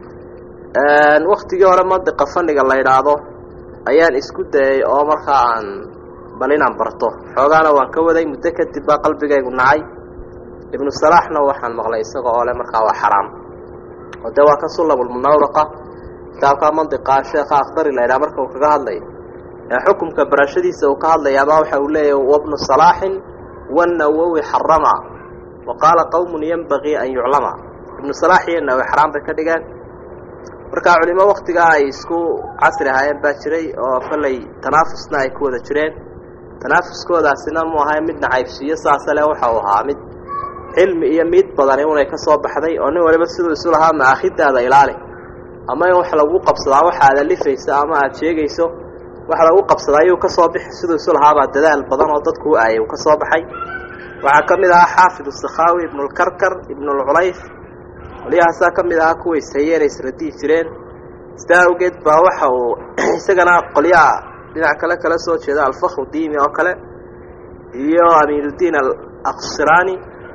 waktigii hore mandiqa faniga la yidhaahdo ayaan isku dayay oo markaa aan bal inaan barto xoogaana waan ka waday muddo kadib baa qalbigaygu nacay ibnu salaaxna waxaan maqlay isaga oo le markaa waa xaraam oo dee waa ka sullabulmunawraqa kitaabkaa mandiqa sheekha akhdari la yidhaha marka uu kaga hadlayo ee xukumka barashadiisa uu ka hadlayaabaa waxa uu leeyahy wabnu salaaxin wanawowi xarama wa qaala qowmun yenbagii an yuclama ibnu salaax iyo nawowi xaraam bay ka dhigeen markaa culimo waktigaa ay isku casri ahaayeen baa jiray oo kolley tanaafusna ay ku wada jireen tanaafuskoodaasina mu ahay mid nacaybsiiyo saase le waxa uu ahaa mid cilmi iyo miid badani unay ka soo baxday oo nin waliba siduu isu lahaa maakhidaada ilaali ama in wax lagu qabsadaa waxa aad alifayso ama aada sheegayso wax lagu qabsadaa ayuu ka soo bixi siduu isu lahaabaa dadaal badan oo dadku u aayay uu ka soo baxay waxaa ka mid ahaa xaafid usakhaawi ibnulkarkar ibnulculayf qolyahaasaa ka mid ahaa kuwa ishayeen ay isradii jireen sidaa awgeed baa waxa uu isagana qolyaha dhinac kale kala soo jeeda alfakru diimi oo kale iyo amiinuddiin alaqsiraani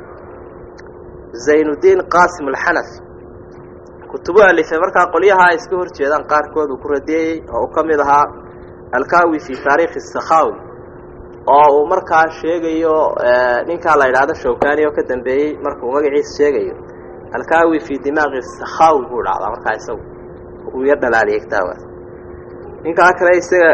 zaynuddiin qaasim alxanafi kutubo alifay markaa qolyaha ay iska hor jeedaan qaarkood uu ku radeeyey oo uu ka mid ahaa alkaawi fi taariikhi sakhaawi oo uu markaa sheegayo ninkaa la yidhaahdo shawkani oo ka dambeeyey markuu magaciisa sheegayo alkaawi fi dimaaqi sakhawi buu dhacdaa markaa isagu uu yar dhalaaliyay kitaabkaas ninkaa kale isaga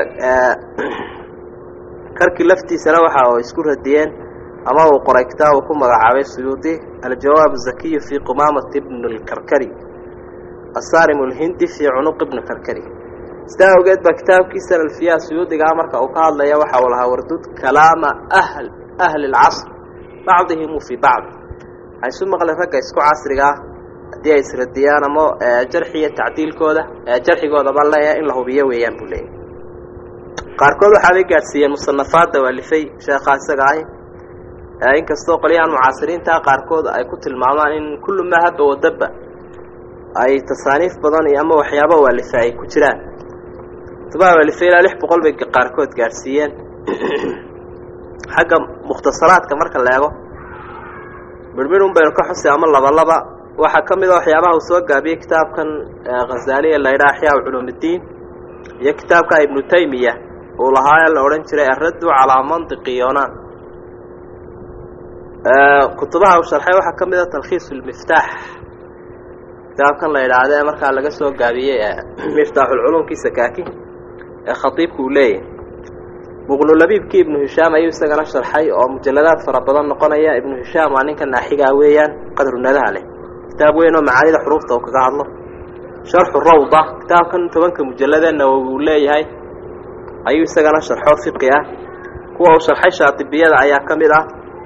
karkii laftiisana waxa oo isku radiyeen ama uu qoray kitaab uu ku magacaabay suyuudi aljawaab zakiyu fi qumamati bn lkarkari asarim lhindi fi cunuq ibni karkari sidaa awgeed baa kitaabkiisa alfiyaha suyuudigaa marka uu ka hadlaya waxa uu lahaa wardud kalaama ahl ahli اlcasr bacdihimu fii bacd waxay isu maqleen ragga isku casrigaa haddii ay isradiyaan ama jarxi iyo tacdiilkooda jarxigoodaba leeya in la hubiyo weeyaan buu leeyahy qaarkood waxaabay gaadhsiiyeen musanafaadda waalifay sheekhaa isaga ahi inkastoo qolyahan mucaasiriintaa qaarkood ay ku tilmaamaan in kullu maa habba wadabba ay tasaaniif badan iyo ama waxyaaba waalifa ay ku jiraan tubaha waalifa ilaa lix boqol bay qaarkood gaadhsiiyeen xagga mukhtasaraadka marka la eego midhmidh un baynu ka xusi ama labalaba waxaa ka mid a waxyaabaha uu soo gaabiyey kitaabkan khazaaliya la yidhaha axyaa culuumiddiin iyo kitaabka ibnu taymiya uu lahaa ee la odhan jiray alraddu calaa mantiqi yonaan kutubaha uu sharxay waxaa ka mid a talkhiis lmiftaax kitaabkan la yidhaahdo ee markaa laga soo gaabiyey miftaaxulculuumkii sakaaki ee khatiibku uu leeyahay muqnulabiibkii ibnu hishaam ayuu isagana sharxay oo mujalladaad fara badan noqonaya ibnu hishaam waa ninka naaxigaa weeyaan qadrunadaha leh kitaab weyn oo macaanida xuruufta uu kaga hadlo sharxu rawda kitaabkan tobanka mujalladeenna uu leeyahay ayuu isagana sharxo fiqi ah kuwa uu sharxay shaatibiyada ayaa ka mid ah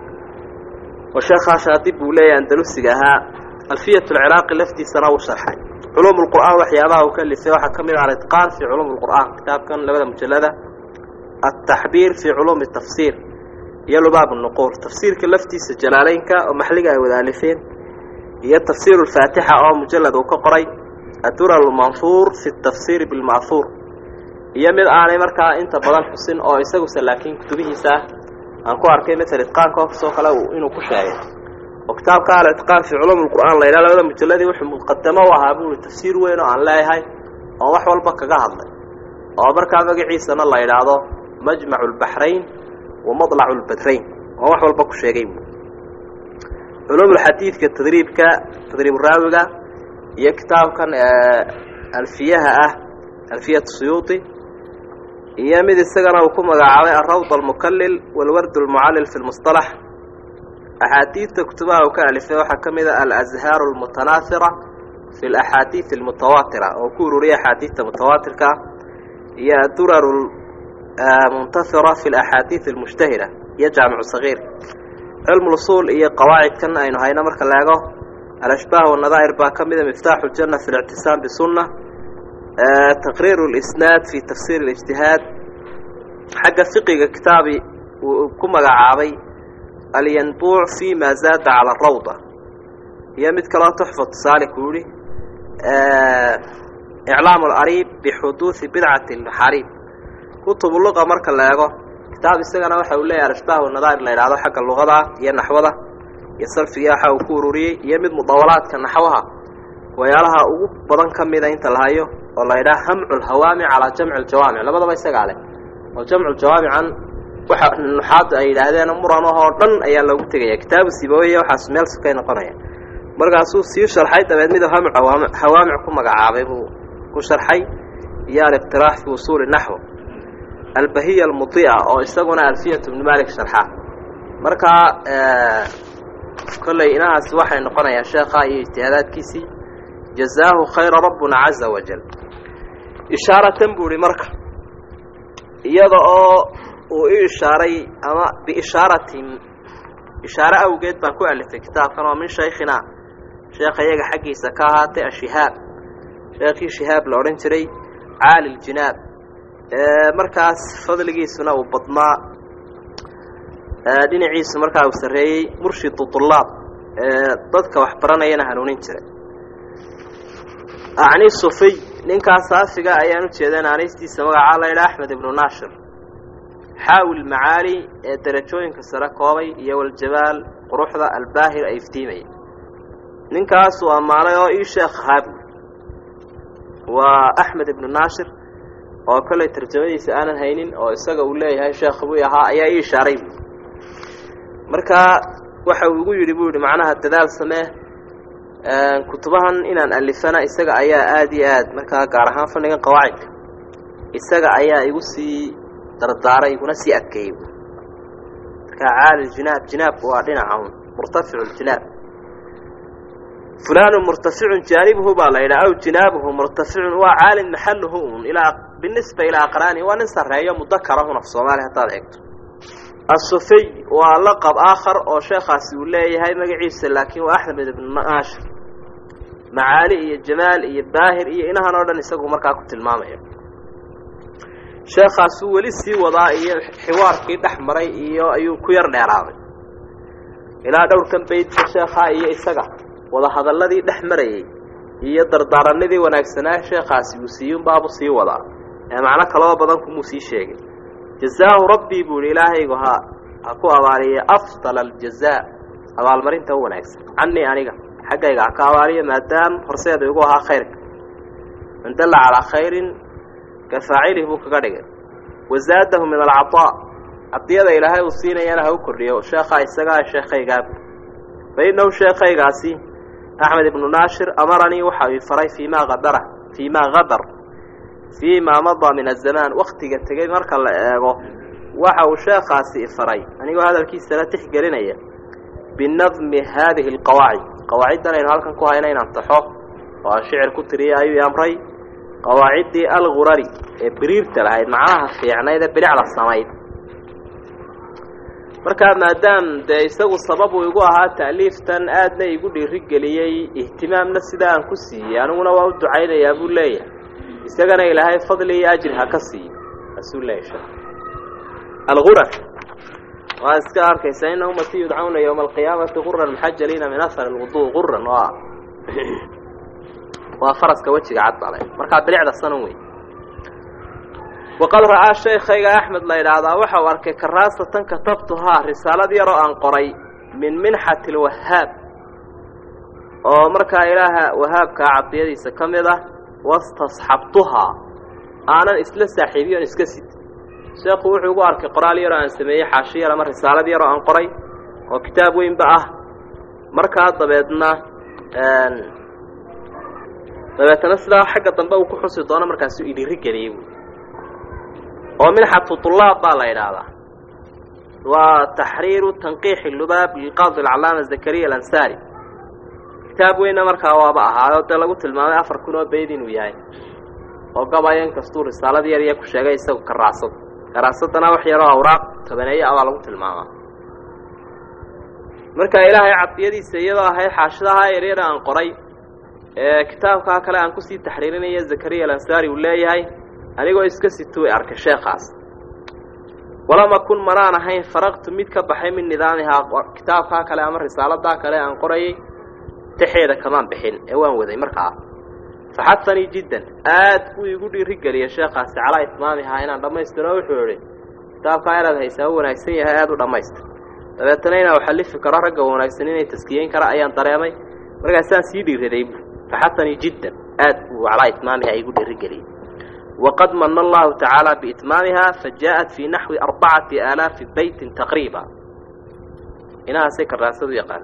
oo sheekhaa shaatib buu leeyahay andalusiga ahaa alfiyat lciraaqi laftiisana uu sharxay culuum lqur'aan waxyaabaha uu ka lisay waxaa ka mid ah alitqaan fii culuum lqur'aan kitaabkan labada mujallada altaxbiir fii culuumi tafsiir iyo lubaab nuquur tafsiirka laftiisa jalaaleynka oo maxliga ay wada alifeen iyo tafsiir lfaatixa oo mujalad uu ka qoray addura almanfuur fi tafsiiri bilma'huur iyo mid aanay markaa inta badan xusin oo isaguse laakiin kutubihiisa ah aan ku arkay maala itqaanka kasoo kale inuu ku sheegay oo kitaabka alitqaan fii culuum lqur'aan la yidhaha labada mujalladii wuxuu muqadamo u ahaa buui tafsiir weyn oo aan leeyahay oo wax walba kaga hadlay oo markaa magaciisana la yidhaahdo majmacu lbaxrayn wa madlacu lbadrayn oo wax walba ku sheegay bu culuumulxadiidka tadriibka tadriib raawiga iyo kitaabkan alfiyaha ah alfiyat suyuuti iyo mid isagana uu ku magacaabay alrawd almukalil walward almucallil fi lmusطalax axaadiidta kutubaha uu ka alifay waxaa ka mid a alazhaaru almutanaahira fi alaxaadiid almutawaatira oo ku ururiyay axaadiidta mutawaatirka iyo adurar muntasira fi alaxaadiid almushtahira iyo jaamicu sagiir cilmu lusuul iyo qawaacidkan aynu hayno marka la eego alashbaah wanadaa'ir baa ka mida miftaaxu ljanna fi lictisaam bisunna taqriiru lisnaad fi tafsiir اlijtihaad xagga fiqiga kitaabi uu ku magacaabay alyanbuuc fi ma zaada cala arawda iyo mid kaloo tuxfatu saalik uu yihi iclaam alariib bixuduudi bidcati maxariib kutubu luqa marka la eego kitaab isagana waxa uu leeyahay alashbaah wanadaa'ir la yidhahdo xagga luqada iyo naxwada iyo sarfiga waxa uu ku ururiyey iyo mid mudawalaadka naxwaha wayaalaha ugu badan ka mida inta la hayo oo la yidhaha hamcu lhawaamic calaa jamci ljawaamic labadaba isagaa leh oo jamcu jawaamican waxa nuxaadda ay yidhaahdeen muranahoo dhan ayaa loogu tegaya kitaabu sibaweye waxaas meel sukay noqonaya markaasuu sii sharxay dabeed miduu hamcu hawaamic ku magacaabay buu ku sharxay iyo aliqtiraax fi usuuli naxw albahiya almudi'a oo isaguna alfiyat bni malik sharxa markaa kolley inahaasi waxay noqonayaan sheekha iyo ijtihaadaadkiisii jazaahu khayra rabbuna caza wajal ishaaratan buu ihi marka iyada oo uu i ishaaray ama biishaaratin ishaare awgeed baan ku alifay kitaabkan oo min shaykhina sheekha iyaga xaggiisa ka ahaatay ashihaab sheekhii shihaab la odhan jiray caali ljinaab markaas fadligiisuna uu badnaa dhinaciisu markaa uu sarreeyey murshidu tulaab dadka wax baranayana hanuunin jiray acni sufiy ninkaas saafiga ayaan u jeedeen anistiisa magacaa la yidhaha axmed ibnu naashir xaawil macaali ee derajooyinka sare koobay iyo waljabaal quruxda albaahir ay iftiimaya ninkaasuu ammaanay oo ii sheekh haabu waa axmed ibnu naashir oo kollay tarjamadiisa aanan haynin oo isaga uu leeyahay sheekh buu ahaa ayaa ii ishaaray bu markaa waxa uu igu yidhi buu yidhi macnaha dadaal samee kutubahan inaan alifana isaga ayaa aada iyo aad markaa gaar ahaan fannigan qawaacidka isaga ayaa igu sii dardaaray iguna sii adkeeyey markaa caali jinaab jinaabku waa dhinaca un murtaficu ljinaab fulaanu murtaficun jaanibuhu baa la yidhaha aw jinaabuhu murtaficun waa caalin maxaluhu un ilaa binisba ilaa aqraani waa nin sarreeyo mudakarahun af soomaaliya haddaad eegto asufey waa laqab aakhar oo sheekhaasi uu leeyahay magaciisa laakiin waa axmed ibnu naashir macaali iyo jamaal iyo baahir iyo inahan oo dhan isagu markaa ku tilmaamaya sheekhaasuu weli sii wadaa iyo xiwaarkii dhex maray iyo ayuu ku yar dheeraaday ilaa dhowrkan baydka sheekhaa iyo isaga wadahadalladii dhex marayey iyo dardaaranadii wanaagsanaa sheekhaasi uu siiyunbaabu sii wadaa ee macno kaloo badan kumuu sii sheegay jazaahu rabbii buu yihi ilaahaygu ha ha ku abaaliye afdal aljazaa abaalmarinta u wanaagsan canii aniga xaggayga ha ka abaaliyo maadaam horseeda igu ahaa khayrka man dalla calaa khayrin ka faacilih buu kaga dhigay wazaadahu min alcataa cadiyada ilaahay uu siinayana ha u kordhiyo sheekhaa isagaa sheekhaygaa fa innahu sheekhaygaasi axmed ibnu naashir amaranii waxa uu faray fii maa adara fii maa hadar fii maa madaa min azamaan waktiga tegey marka la eego waxa uu sheekhaasi ifaray anigoo hadalkiisana tixgelinaya binadmi haadihi alqawaacid qawaaciddan aynu halkan ku hayna inaan taxo oo aan shicir ku tiriya ayuu amray qawaaciddii algurari ee biriirta lahayd macnaha fiicnayd ee bilicda samayd markaa maadaam dee isagu sabab uu igu ahaa ta'liiftan aadna igu dhiirigeliyey ihtimaamna sidaa aan ku siiyey aniguna waa u ducaynayaa buu leeyahay isagana ilaahay fadli iyo ajri ha ka siiyo asuu leeyahy sheekh algurar waa iska arkaysa ina ummati yudcawna yowma alqiyaamati guran muxajaliina min ahar alwudu guran waa waa faraska wejiga cad bale markaa bilicda sanan wey waqad ra'aa shaykhayga axmed la yidhaahdaa waxa uu arkay karaasatan katabtuhaa risaalad yaroo aan qoray min minxati alwahaab oo markaa ilaaha wahaabkaa cadiyadiisa ka mid ah wastasxabtuhaa aanan isla saaxiibiyon iska sid sheekhu wuxuu igu arkay qoraal yaroo aan sameeyey xaashi yar ama risaalad yaroo aan qoray oo kitaab weynba ah markaa dabeedna dabeetana sidaa xagga dambe uu ku xusi doono markaasuu idhiri geliyey oo minxatu طulaab baa la yidhaahdaa waa taxriiru tanqiixi lubaab lilqaadi alcalaama zakariya alansaari kitaab weynna markaa waaba ahaayo dee lagu tilmaamay afar kun oo bayd inuu yahay oo gabaya in kastuu risaalad yar iyo ku sheegay isagu karaasad karaasadana wax yaroo awraaq tobaneeye ah baa lagu tilmaamaa marka ilaahay cadiyadiisa iyadoo ahayd xaashidahaa yaryara aan qoray ee kitaabkaa kale aan kusii taxriirinaya zakariya alansaari uu leeyahay anigoo iska situu arkay sheekhaas walama kun manaan ahayn faraqtu mid ka baxay min nidaamihaa kitaabkaa kale ama risaaladaa kale aan qorayay taxeeda kamaan bixin ee waan waday markaa faxadanii jiddan aad buu igu dhiirigeliyay sheekhaasi calaa itmaamihaa inaan dhammaystiro wuxuu idhi kitaabkaa inaad haysaa u wanaagsan yahay aada u dhammaystir dabeetana inaan uxallifi karo ragga wanaagsan inay taskiyeyn kara ayaan dareemay markaasaan sii dhiiraday bu faxadanii jiddan aad buu calaa itmaamihaa igu dhiirigeliyey waqad mana allahu tacaala biitmaamiha fajaءat fii naxwi arbacati aalaafi beytin taqriiba inahaasay karaasadu yaqaana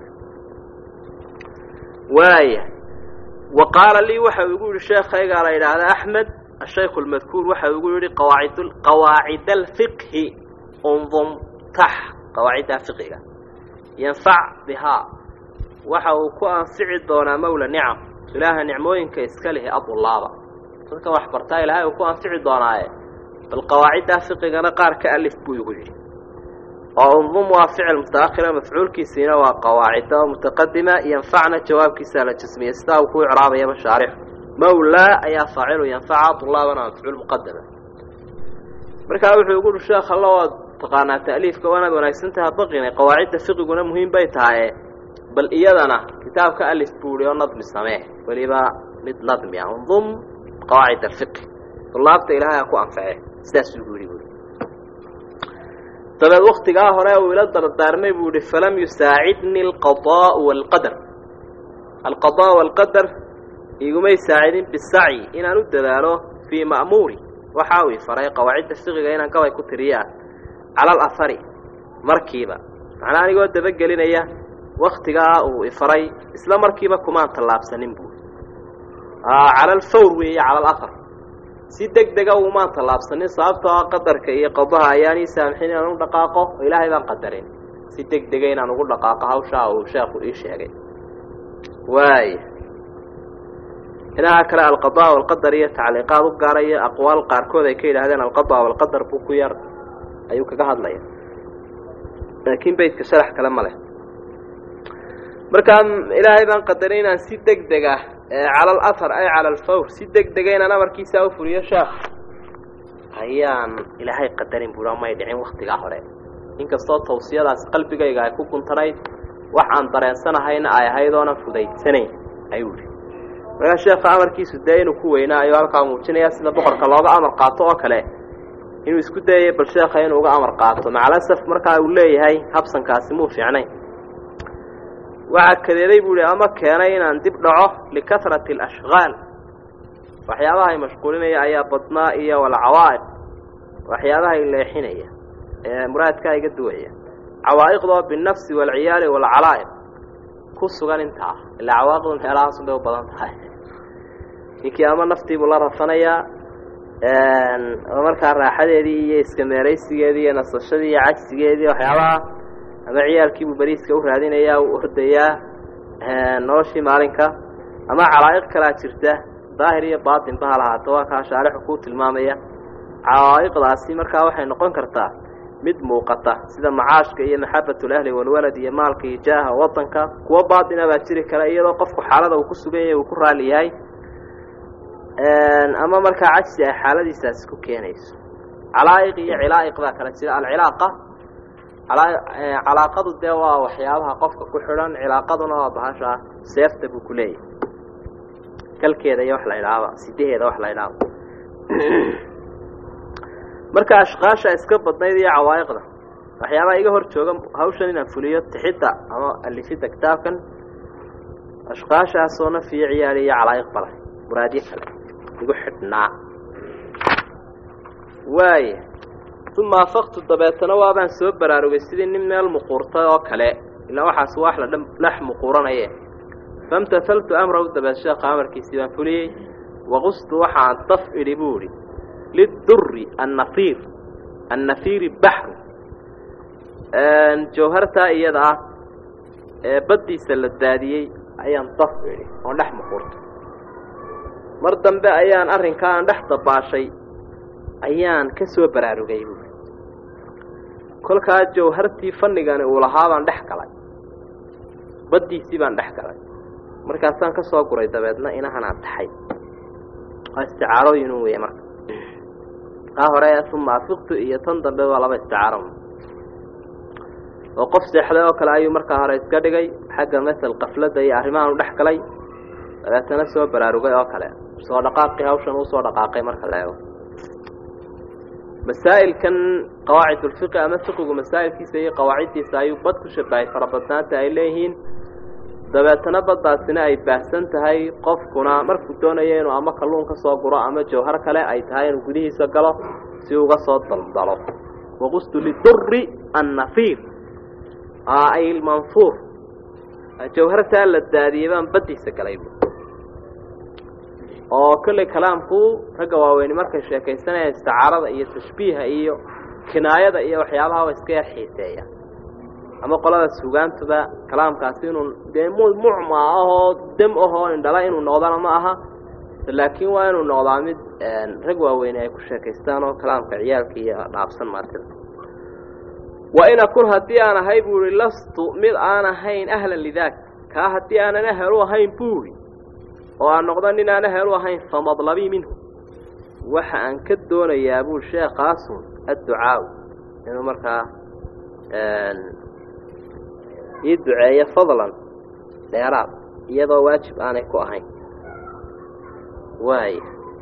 waaya wa qaala lii waxa uu igu yihi sheekhaygaa la yidhaahda axmed ashaykhu lmadkuur waxa uu igu yihi qawaacid qawaacid alfiqhi undum tax qawaacidda fiqiga yanfac bihaa waxa uu ku anfici doonaa mawla nicam ilaaha nicmooyinka iska lihi adulaaba dadka wax bartaa ilaahay uu ku anfici doonaaye bal qawaaciddaa fiqigana qaar ka alif buu igu yidhi oo undum waa ficil mutaakhira mafcuulkiisiina waa qawaacida oo mutaqadima yanfacna jawaabkiisaa la jasmiya sidaa uu ku icraabayaba shaarixu mawlaa ayaa faacilu yanfaca tulaabana waa mafcuul muqadama markaa wuxuu igu uhi sheekh alla waad taqaanaa ta'liifka waanaad wanaagsantaha baqina qawaacidda fiqiguna muhiim bay tahaye bal iyadana kitaabka alif buu ihi oo nadmi samee weliba mid nadmi ah undum qawaacid alfiqi tulaabta ilaahay ha ku anface sidaasuu gu yidhi buui dabeed waktigaa hore uu ila dardaarmay buu yihi falam yusaacidni alqadaau waalqadar alqadaa waalqadar igumay saacidin bisacyi inaan u dadaalo fii ma'muuri waxa uu ifaray qawaacidda fiqiga inaan gabay ku tiriyaa cala alahari markiiba macnaa anigoo dabagelinaya waktigaa uu ifaray isla markiiba kumaan tallaabsanin buuri cala alfawr weeye cala alahar si deg dega umaan tallaabsanin sababtoo ah qadarka iyo qadaha ayaan ii saamxin inaan u dhaqaaqo oo ilaahay baan qadarin si deg dega inaan ugu dhaqaaqo hawshaa uu sheekhu ii sheegay waaya inaha kale alqadaa walqadar iyo tacliiqaad u gaaraya aqwaal qaarkood ay ka yidhahdeen alqadaa walqadar buu ku yar ayuu kaga hadlaya laakiin beytka sharax kale ma leh markaa ilaahay baan qadaray inaan si deg deg ah cala alahar ay cala alfawr si deg dega inaan amarkiisaa u fuliyo sheekh ayaan ilaahay qadarin buura may dhicin waktigaa hore inkastoo tawsiyadaas qalbigayga ay ku guntanayd wax aan dareensanahayna ay ahayd oonan fudaysanayn ayuu yihi markaa sheekha amarkiisu dee inuu ku weynaa ayuu halkaa muujinaya sida boqorka looga amar qaato oo kale inuu isku dayayo bal sheekha inuu uga amar qaato macalasaf markaa uu leeyahay habsankaasi muu fiicnayn waxaa kadeeday buu yihi ama keenay inaan dib dhaco likasrati alashqaal waxyaabaha ay mashquulinaya ayaa badnaa iyo walcawaa'iq waxyaabaha ay leexinaya ee muraadkaa iga duwaya cawaa'iqdoo binafsi waalciyaali waalcalaa'iq ku sugan intaa ilaa cawaa'iqdu meelahaasun bay u badan tahay ninkii ama naftiibuu la rafanayaa oo markaa raaxadeedii iyo iska meeraysigeedii iyo nasashadii iyo cajsigeedii waxyaabaha ama ciyaalkiibuu beriiska u raadinayaa u ordayaa noloshii maalinka ama calaa'iq kalaa jirta daahir iyo baatinba ha lahaato waa kaa shaarixu kuu tilmaamaya cawaa'iqdaasi markaa waxay noqon kartaa mid muuqata sida macaashka iyo maxabatulahli walwalad iyo maalka iyo jaaha wadanka kuwo baatina baa jiri kara iyadoo qofku xaalada uu ku sugan yahay uu ku raali yahay ama markaa cajsi ay xaaladiisaasi ku keenayso calaa'iq iyo cilaa'iq baa kala jira alcilaaqa calaaqadu dee waa waxyaabaha qofka ku xidhan cilaaqaduna waa bahasha seefta buu ku leeyahay kalkeeda iyo wax la idhaaba sidaheeda wax la idhaaba marka ashqaasha iska badnayd iyo cawaa'iqda waxyaabaha iga hor jooga hawshan inaan fuliyo tixidda ama alifidda kitaabkan ashqaashaasoo nafiyo ciyaali iyo calaa'iq bale muraadyo kale igu xidhnaa waaya uma afaqtu dabeetana waabaan soo baraarugay sidii nin meel muquurtay oo kale ilaa waxaas wax la dhex muquuranaye famtahaltu amrahu dabeed sheekha amarkiisii baan fuliyey waqustu waxaan daf idhi buu idhi lidurri annafiir annafiiri baxru jawhartaa iyada ah ee baddiisa la daadiyey ayaan daf idhi oon dhex muquurtay mar dambe ayaan arrinkaa aan dhex dabaashay ayaan ka soo baraarugay buui kolkaa jawhartii fanigani uu lahaa baan dhex galay baddiisii baan dhex galay markaasaan ka soo guray dabeedna inahanaan taxay waa isticaarooyinu weye marka taa hore uma afiqtu iyo tan dambe waa laba isticaaro oo qof seexday oo kale ayuu markaa hore iska dhigay xagga masel kafladda iyo arrimahan u dhex galay dabeetana soo baraarugay oo kale soo dhaqaaqii hawshan uu soo dhaqaaqay marka la eego masaa'ilkan qawaacidulfiqi ama fiqigu masaa'ilkiisa iyo qawaaciddiisa ayuu bad ku shabahay farabadnaanta ay leeyihiin dabeetana baddaasina ay baahsan tahay qofkuna markuu doonayo inuu ama kalluun ka soo guro ama jawhar kale ay tahay inuu gudihiisa galo si uga soo daldalo waqustu lidurri annafiir ay lmanfuur jawhartaa la daadiyey baan baddiisa galay oo kolley kalaamku ragga waaweyni markay sheekaysanayaan isticaarada iyo tashbiiha iyo kinaayada iyo waxyaabaha wa iska yar xiiseeya ama qolada sugaantuba kalaamkaasi inuu dee mucma ahoo dam ahoo indhala inuu noqdana ma aha laakiin waa inuu noqdaa mid rag waaweyne ay ku sheekaystaan oo kalaamka ciyaalka iyo dhaafsan martida wa in akun haddii aan ahay buu ihi lastu mid aan ahayn ahlan lidaak kaa haddii aanan ahel u ahayn buuri oo aan noqdo nin aan ahel u ahayn famadlabii minhu waxa aan ka doonayaa buu sheekaasun adducaaw inuu markaa ii duceeyo fadlan dheeraad iyadoo waajib aanay ku ahayn waaya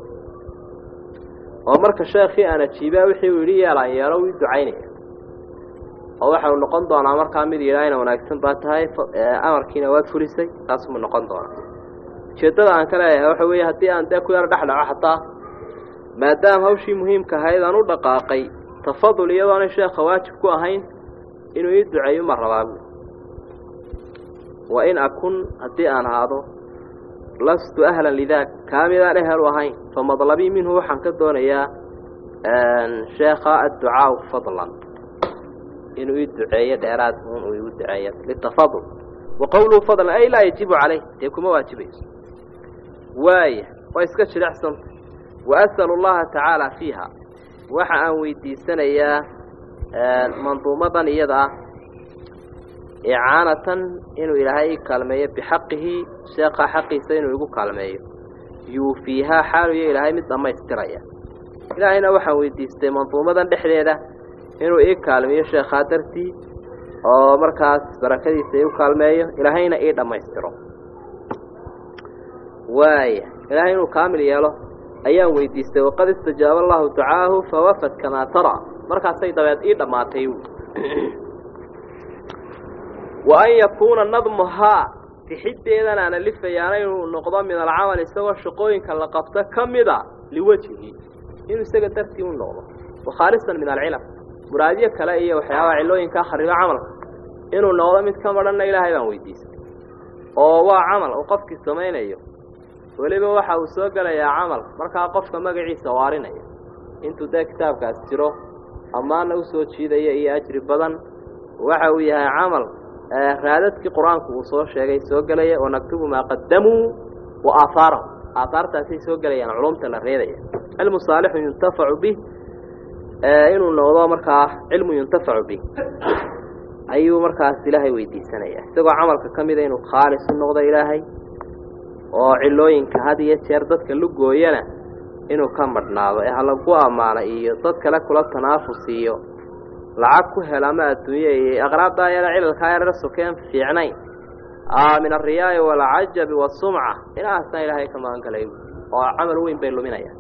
oo marka sheekii aan ajiibaa wixii uu yidhi yeelaan yeelo ii ducaynaya oo waxau noqon doonaa markaa mid yidhaahna wanaagsan baa tahay amarkiina waad fulisay taasumuu noqon doonaa ujeeddada aan ka leeyahay waxa weeye haddii aan dee ku yaro dhex dhaco xataa maadaama hawshii muhiimka ahayd aan u dhaqaaqay tafadul iyadoonay sheekha waajib ku ahayn inuu ii duceeyo ma rabaa buui wa in akun haddii aan ahaado lastu ahlan lidaak kaa midaan ehelu ahayn fa madlabii minhu waxaan ka doonayaa sheekha adducaau fadlan inuu ii duceeyo dheeraad un uu igu duceeyo litafadul wa qowluhu fadlan ay laa yajibu calayh dee kuma waajibayso waaya waa iska jilicsanta wa as'alu allaha tacaala fiiha waxa aan weydiisanayaa manduumadan iyada ah icaanatan inuu ilaahay ii kaalmeeyo bixaqihi sheekha xaqiisa inuu igu kaalmeeyo yuufiihaa xaaluyo ilaahay mid dhammaystiraya ilaahayna waxaan weydiistay manduumadan dhexdeeda inuu ii kaalmeeyo sheekhaa dartii oo markaas barakadiisa iu kaalmeeyo ilaahayna ii dhammaystiro waaya ilaahay inuu kaamil yeelo ayaan weydiistay waqad istajaaba allahu ducaahu fawafad kamaa tara markaasay dabeed ii dhammaatay wa an yakuuna nadmuhaa tixiddeedan aan alifayaana inuu noqdo min alcamal isagoo shaqooyinka la qabto ka mida liwajhi inuu isaga dartii u noqdo wakhaalisan min alcilam muraadyo kale iyo waxyaabaha cilooyinkaa kharibo camalka inuu noqdo mid ka madhanna ilaahay baan weydiistay oo waa camal uu qofkii samaynayo weliba waxa uu soo gelayaa camal markaa qofka magaciisa waarinaya intuu dee kitaabkaas jiro ammaana usoo jiidaya iyo ajri badan waxa uu yahay camal raadadkii qur-aanku uu soo sheegay soo gelaya oo naktubu maa qadamuu wa aahaarahum aahaartaasay soo gelayaan culumta la reedaya cilmu saalixun yuntafacu bih inuu noqdo markaa cilmu yuntafacu bih ayuu markaas ilaahay weydiisanaya isagoo camalka ka mida inuu khaalis u noqdo ilaahay oo cilooyinka had iyo jeer dadka lugooyana inuu ka madhnaado ee halagu ammaano iyo dad kale kula tanaafus iyo lacag ku hel ama adduunye iyo aqraabdaa yara cilalkaa yarara sokeen fiicnayn min alriyaai waalcajabi waasumca inaasna ilaahay ka magan galay oo camal weyn bay luminayaan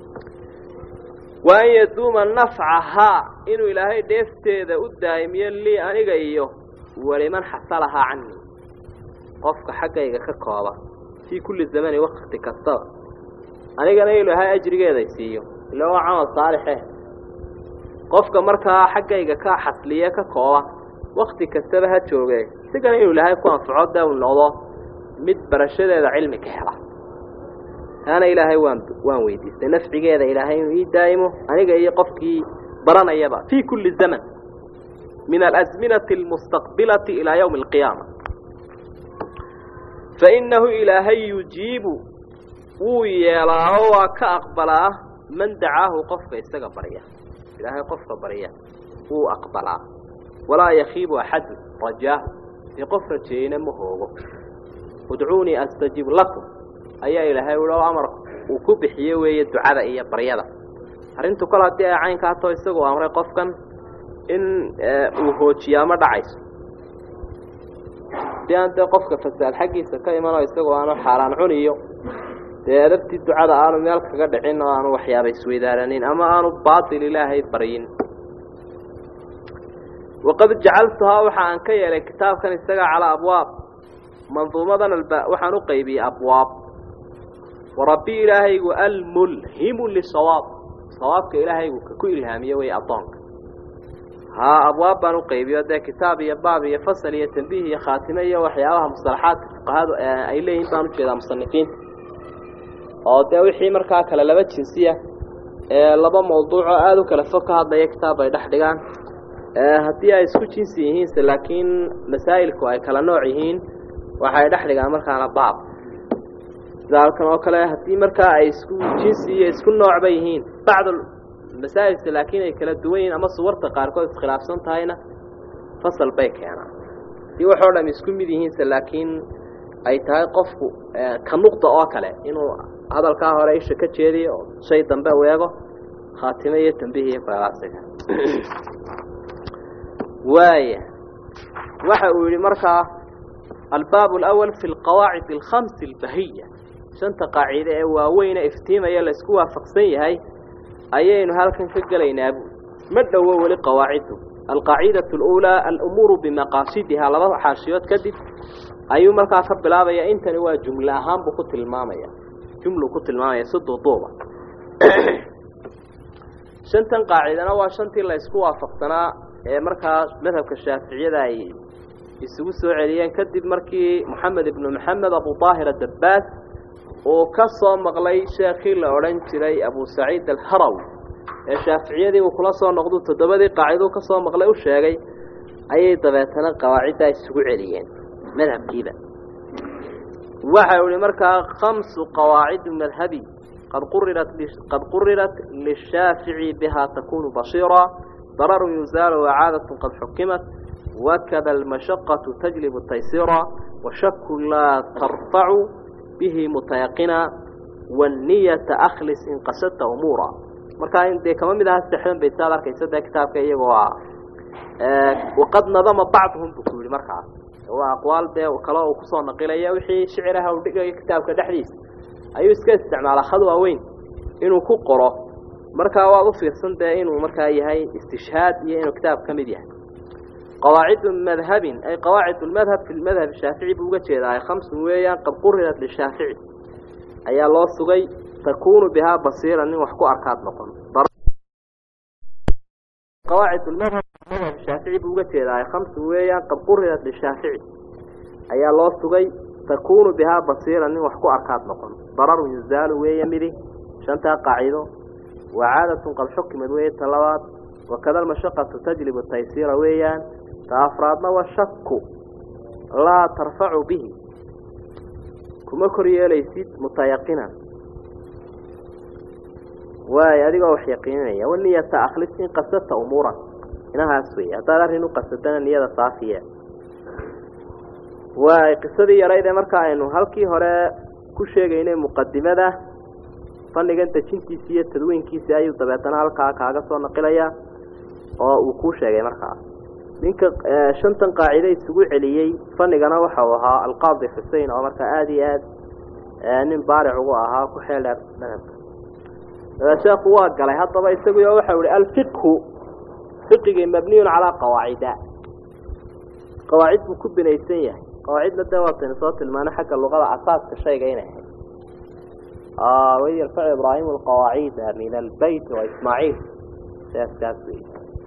wa an yaduuma nafcahaa inuu ilaahay dheefteeda u daa'imiyo lii aniga iyo waliman xasalahaa canii qofka xaggayga ka kooba fii kulli zamani wakti kastaba anigana ilaahay ajrigeeday siiyo ila waa camal saalixe qofka markaa xaggayga ka xasliye ka kooba wakti kastaba ha jooge isigana inuu ilaahay ku anfaco dee uu noqdo mid barashadeeda cilmi ka hela taana ilaahay waan waan weydiistay nafcigeeda ilaahay inuu ii daa'imo aniga iyo qofkii baranayaba fii kulli zaman min alasminati almustaqbilati ilaa yowmi alqiyaama fainahu ilaahay yujiibu wuu yeelaa oo waa ka aqbalaa man dacaahu qofka isaga barya ilaahay qofka barya wuu aqbalaa walaa yakiibu axadu rajaahu dee qof rajeeyeyna ma hoogo udcuunii astajib lakum ayaa ilaahay uhi oo amar uu ku bixiye weeye ducada iyo baryada arrintu kol haddii ay caynkaa too isagoo amray qofkan in uu hoojiyaa ma dhacayso hadii aan dee qofka fasaad xaggiisa ka imanoo isagoo aanu xaaraan cuniyo dee adabtii ducada aanu meel kaga dhicin oo aanu waxyaaba isweydaaranin ama aanu baatil ilaahay baryin waqad jacaltuhaa waxa aan ka yeelay kitaabkan isaga calaa abwaab manduumadan alba waxaan u qaybiyey abwaab warabbi ilaahaygu almulhimu lisawaab sawaabka ilaahaygu ka ku ilhaamiye wey addoonka haa abwaab baan u qaybiyo dee kitaab iyo baab iyo fasal iyo tambiih iyo khaatime iyo waxyaabaha mustalaxaadka fuqahadu ay leeyihin baan ujeedaa musanifiinta oo dee wixii markaa kale laba jinsiya ee laba mawduuco aada u kala fog ka hadlaya kitaab ay dhex dhigaan haddii ay isku jinsi yihiinse laakiin masaa'ilku ay kala nooc yihiin waxay dhex dhigaan markaana baab sida halkan oo kale haddii markaa ay isku jinsi iyo isku noocba yihiin bacd masaa'ilse laakiin ay kala duwan yihiin ama suwarta qaarkood iskhilaafsan tahayna fasal bay keenaan haddii waxoo dham isku mid yihiinse laakiin ay tahay qofku ka nuqda oo kale inuu hadalkaa hore isha ka jeediyo oo shay dambe u eego khaatime iyo tambiih iyo kuleelaasiga waaya waxa uu yidhi markaa albaab alawal fi alqawaacid alkhamsi albahiya shanta qaacide ee waaweyne iftiimaya la isku waafaqsan yahay ayaynu halkan ka gelaynaa bu ma dhowo weli qawaaciddu alqaacidatu aluulaa alumuuru bimaqaasidihaa laba xaashiyood kadib ayuu markaa ka bilaabaya intani waa jumle ahaan buu ku tilmaamaya jumlu ku tilmaamaya si duuduuba shantan qaacidana waa shantii la isku waafaqsanaa ee markaa madhabka shaaficiyada ay isugu soo celiyeen kadib markii moxamed ibnu maxamed abu daahir adabbaas uu ka soo maqlay sheekhii la odhan jiray abu saciid alharawi ee shaaficiyadii uu kula soo noqdu toddobadii qaaciduu ka soo maqlay u sheegay ayay dabeetana qawaaciddaa isugu celiyeen madhabkiiba waxa uu ihi markaa khamsu qawaacidu madhabi qad qurirat qad qurirat lishaafici bihaa takunu basiira dararu yuzaalu wacaadatun qad xukimat wakada almashaqatu tajlibu taysiira washaku laa tarfacu bihi mutayaqina wanniyata akhlis in qasadta umuura markaa in dee kama mid aha saxdan bay saad arkaysa dee kitaabka iyagoo ah waqad nadama bacduhum buu ku yihi markaas waa aqwaal dee kale uu kusoo naqilaya wixii shiciraha uu dhigayo kitaabka dhexdiisa ayuu iska isticmaalaa khad waaweyn inuu ku qoro markaa waad u fiirsan dee inuu markaa yahay istishhaad iyo inuu kitaab ka mid yahay qawaacidu madhabin ay qawaacid lmadhab fi madhab shaafici buu uga jeedaa khamsun weeyaan qad qurirat lishaafici ayaa loo sugay takunu bihaa basiira nin wax ku arkaad noqon qawaacid lmadhab madhab shaafici buu uga jeedaa khamsun weeyaan qad qurirat lishaafici ayaa loo sugay takunu bihaa basiira nin wax ku arkaad noqon dararun yuzaalu weeye midi shantaa qaacido wacaadatun qad xukimad weeye ta labaad wakada almashaqatu tajlibu taysiira weeyaan ta afraadna wa shaku laa tarfacu bihi kuma kor yeelaysid mutayaqinan waay adigoo wax yaqiininaya waniyata akhlis in qasadta umuuran inahaas wey haddaad arrin u qasadana niyada saafiya waay qisadii yarayd ee marka aynu halkii hore ku sheegaynay muqadimada fannigan dejintiisi iyo tadwiinkiisi ayuu dabeetana halkaa kaaga soo naqilaya oo uu kuu sheegay markaa ninka shantan qaacide isugu celiyey fanigana waxa uu ahaa alqaadi xusein oo markaa aada iyo aad nin baaric ugu ahaa ku xeel dheer madhabka sheekhu waa galay haddaba isaguyo waxau ihi alfiqhu fiqigii mabniyun calaa qawaacida qawaacid buu ku binaysan yahay qawaacidna dee waataynu soo tilmaanay xagga luqada asaaska shayga inay ahayd waid yarfacu ibraahimu alqawaacida min albeyt wa ismaaciil saaskaas wey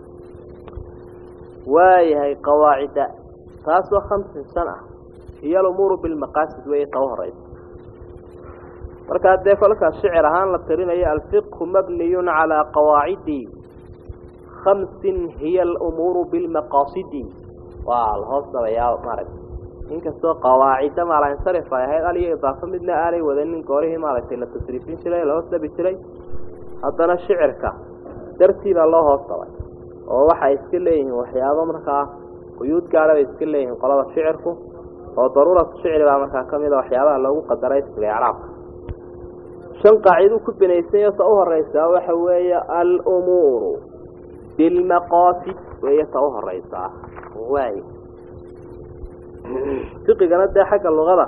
waayahay qawaacida taas waa khamsin shan ah hiyo alumuuru bilmaqaasid weeye ta u horeysa markaa dee kolkaas shicir ahaan la tirinayo alfiqhu mabniyun calaa qawaacidi khamsin hiya alumuuru bilmaqaasidi waa lahoos dabayaa maaragta inkastoo qawaacida maalansarif ay ahayd aliyo idaafo midna aanay wadanin goorihii maaragtay la tasriifin jiray la hoos dhabi jiray haddana shicirka dartiibaa loo hoos dabay oo waxay iska leeyihiin waxyaabo markaa quyuud gaara bay iska leeyihiin qolada shicirku oo daruuratu shicri baa markaa ka mid a waxyaabaha loogu qadaray isga icraabka shan qaaciduu ku binaysanyo ta u horeysaa waxa weeye alumuuru bilmaqaasid weeye ta u horeysaa waay fiqigana dee xagga luqada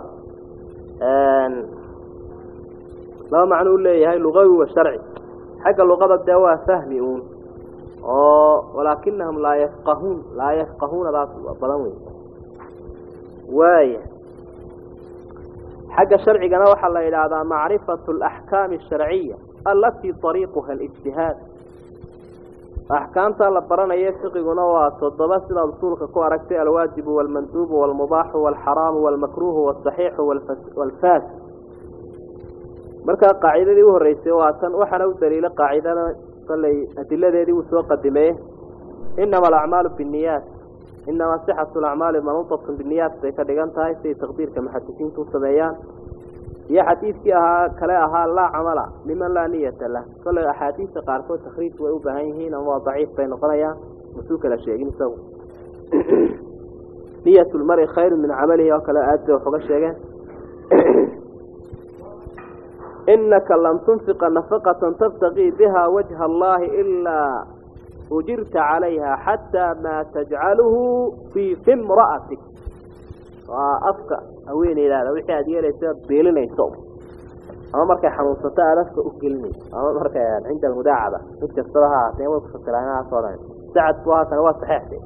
laba macno u leeyahay lugawi wa sharci xagga luqada dee waa fahmi uun oo walaakinahum laa yafqahuun laa yafqahuuna baas badan wey waaya xagga sharcigana waxaa la yidhaahdaa macrifatu alaxkaami asharciya alatii طariiquha alijtihaad axkaamta la baranaya fiqiguna waa toddoba sidaad usuulka ku aragtay alwaajibu walmanduubu walmubaaxu walxaraamu walmakruuhu walsaxiixu walfaas markaa qaacidadii u horreysay waa tan waxaana u daliila qaacidada salay adiladeedii uu soo qadimeye inama alacmaalu binniyaat inama sixatu alacmaali manuutatun binniyaat bay ka dhigan tahay siday taqdiirka muxadisiintu u sameeyaan iyo xadiidkii ahaa kale ahaa laa camala liman laa niyata lah kole axaadiista qaarkood takriij way u baahan yihiin ama waa daciif bay noqonayaan masuu kala sheegin isagu niyat lmari khayru min camalihi oo kale aad bay wax uga sheegeen inaka lam tunfiqa nafaqatan tabtaqii biha wajha allahi ilaa ujirta calayha xataa maa tajcaluhu fii fi mra'atik waa afka haweeneydaada wixii aada yeelayso aad beelinayso ama markay xanuunsato aada afka u gelinayso ama markay cinda almudaacaba mid kastaba ha ahaatee way kufasiraa inahaasoo dhan sacad bu haatana waa saxeexde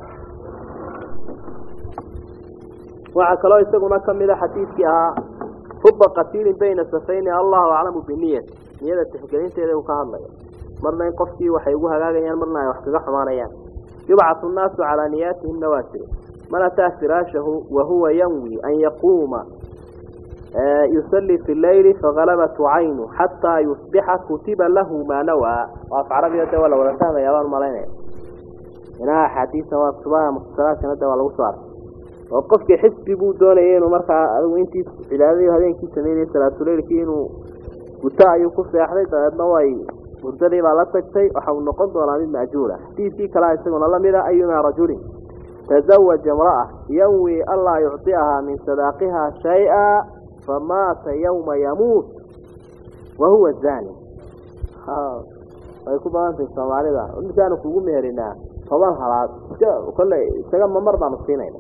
waxaa kaloo isaguna kamid a xadiidkii ahaa huba qatiilin bayna safayni allahu aclamu biniyati niyada tixgelinteeda uu ka hadlayo marna in qofkii waxay ugu hagaagayaan marna ay wax kaga xumaanayaan yubcathu nnaasu calaa niyaatihimna waa jiro man ataa firaashahu wahuwa yanwi an yaquuma yusallii fi leyli fagalabathu caynu xataa yusbixa kutiba lahu maa nawaa af carabiga de waa la wada fahmaya baan malaynaya inaha axaadiisa waa kutubaha mukhtasaraadkana de waa lagu soo arkay oo qofkii xisbi buu doonayay inuu markaa adigu intii cibaadadii habeenkii sameynayay salaatuleylkii inuu guto ayuu ku seexday dabeedna way hurdadii baa la tagtay waxa uu noqon doonaa mid maajuura xadiidkii kalea isaguna lamida ayumaa rajulin tazawaja imra'a yanwi anlaa yucطiahaa min sadaaqiha shay-a famaata yawma yamuut wahuwa zani way ku badantahay soomaalida markaanu kugu meherinaa toban halaad iska kolle isaga ma mar baanu siinayna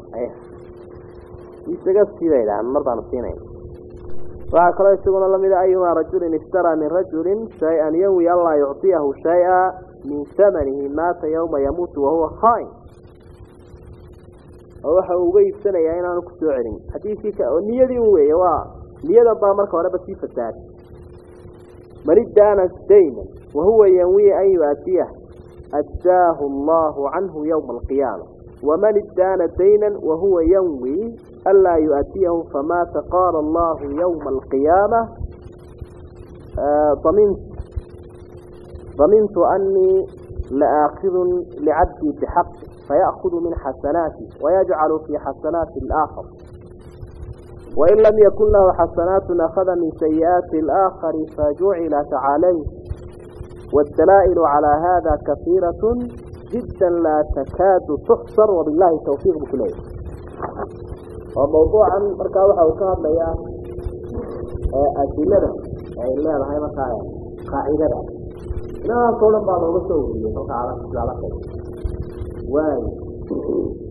isaga sidaydha mar baanu siinayna waxaa kaloo isaguna lamida ayumaa rajulin iftaraa min rajulin shay-an yanwi anlaa yucطiyahu shay-a min hamanihi maata yawma yamuutu wahuwa khain oo waxa uu uga iibsanayaa inaanu kusoo celin xadiidkii oo niyadii u weeye waa niyadan baa marka horeba sii fasaad man iddaana dayman wahuwa yanwi an yu'aatiyah addaahu allahu canhu yowma alqiyaama waman iddaana daynan wahuwa yanwi anlaa yu'aatiyahu famaata qaala allahu yowma alqiyaama damintu damintu anii laaakhidun licabdii bixaqi فيأخذ من حسناته ويجعل في حسنات الآخر وإن لم يكن له حسنات أخذ من سيئات الآخر فجعلت عليه والدلائل على هذا كثيرة جدا لا تكاد تحصر وبالله التوفيق بكله وموضوعا مركا وحا وكاد ليا أدلة أي لا هاي مركا قاعدة لا طول بعض الرسول مركا على على خير waayo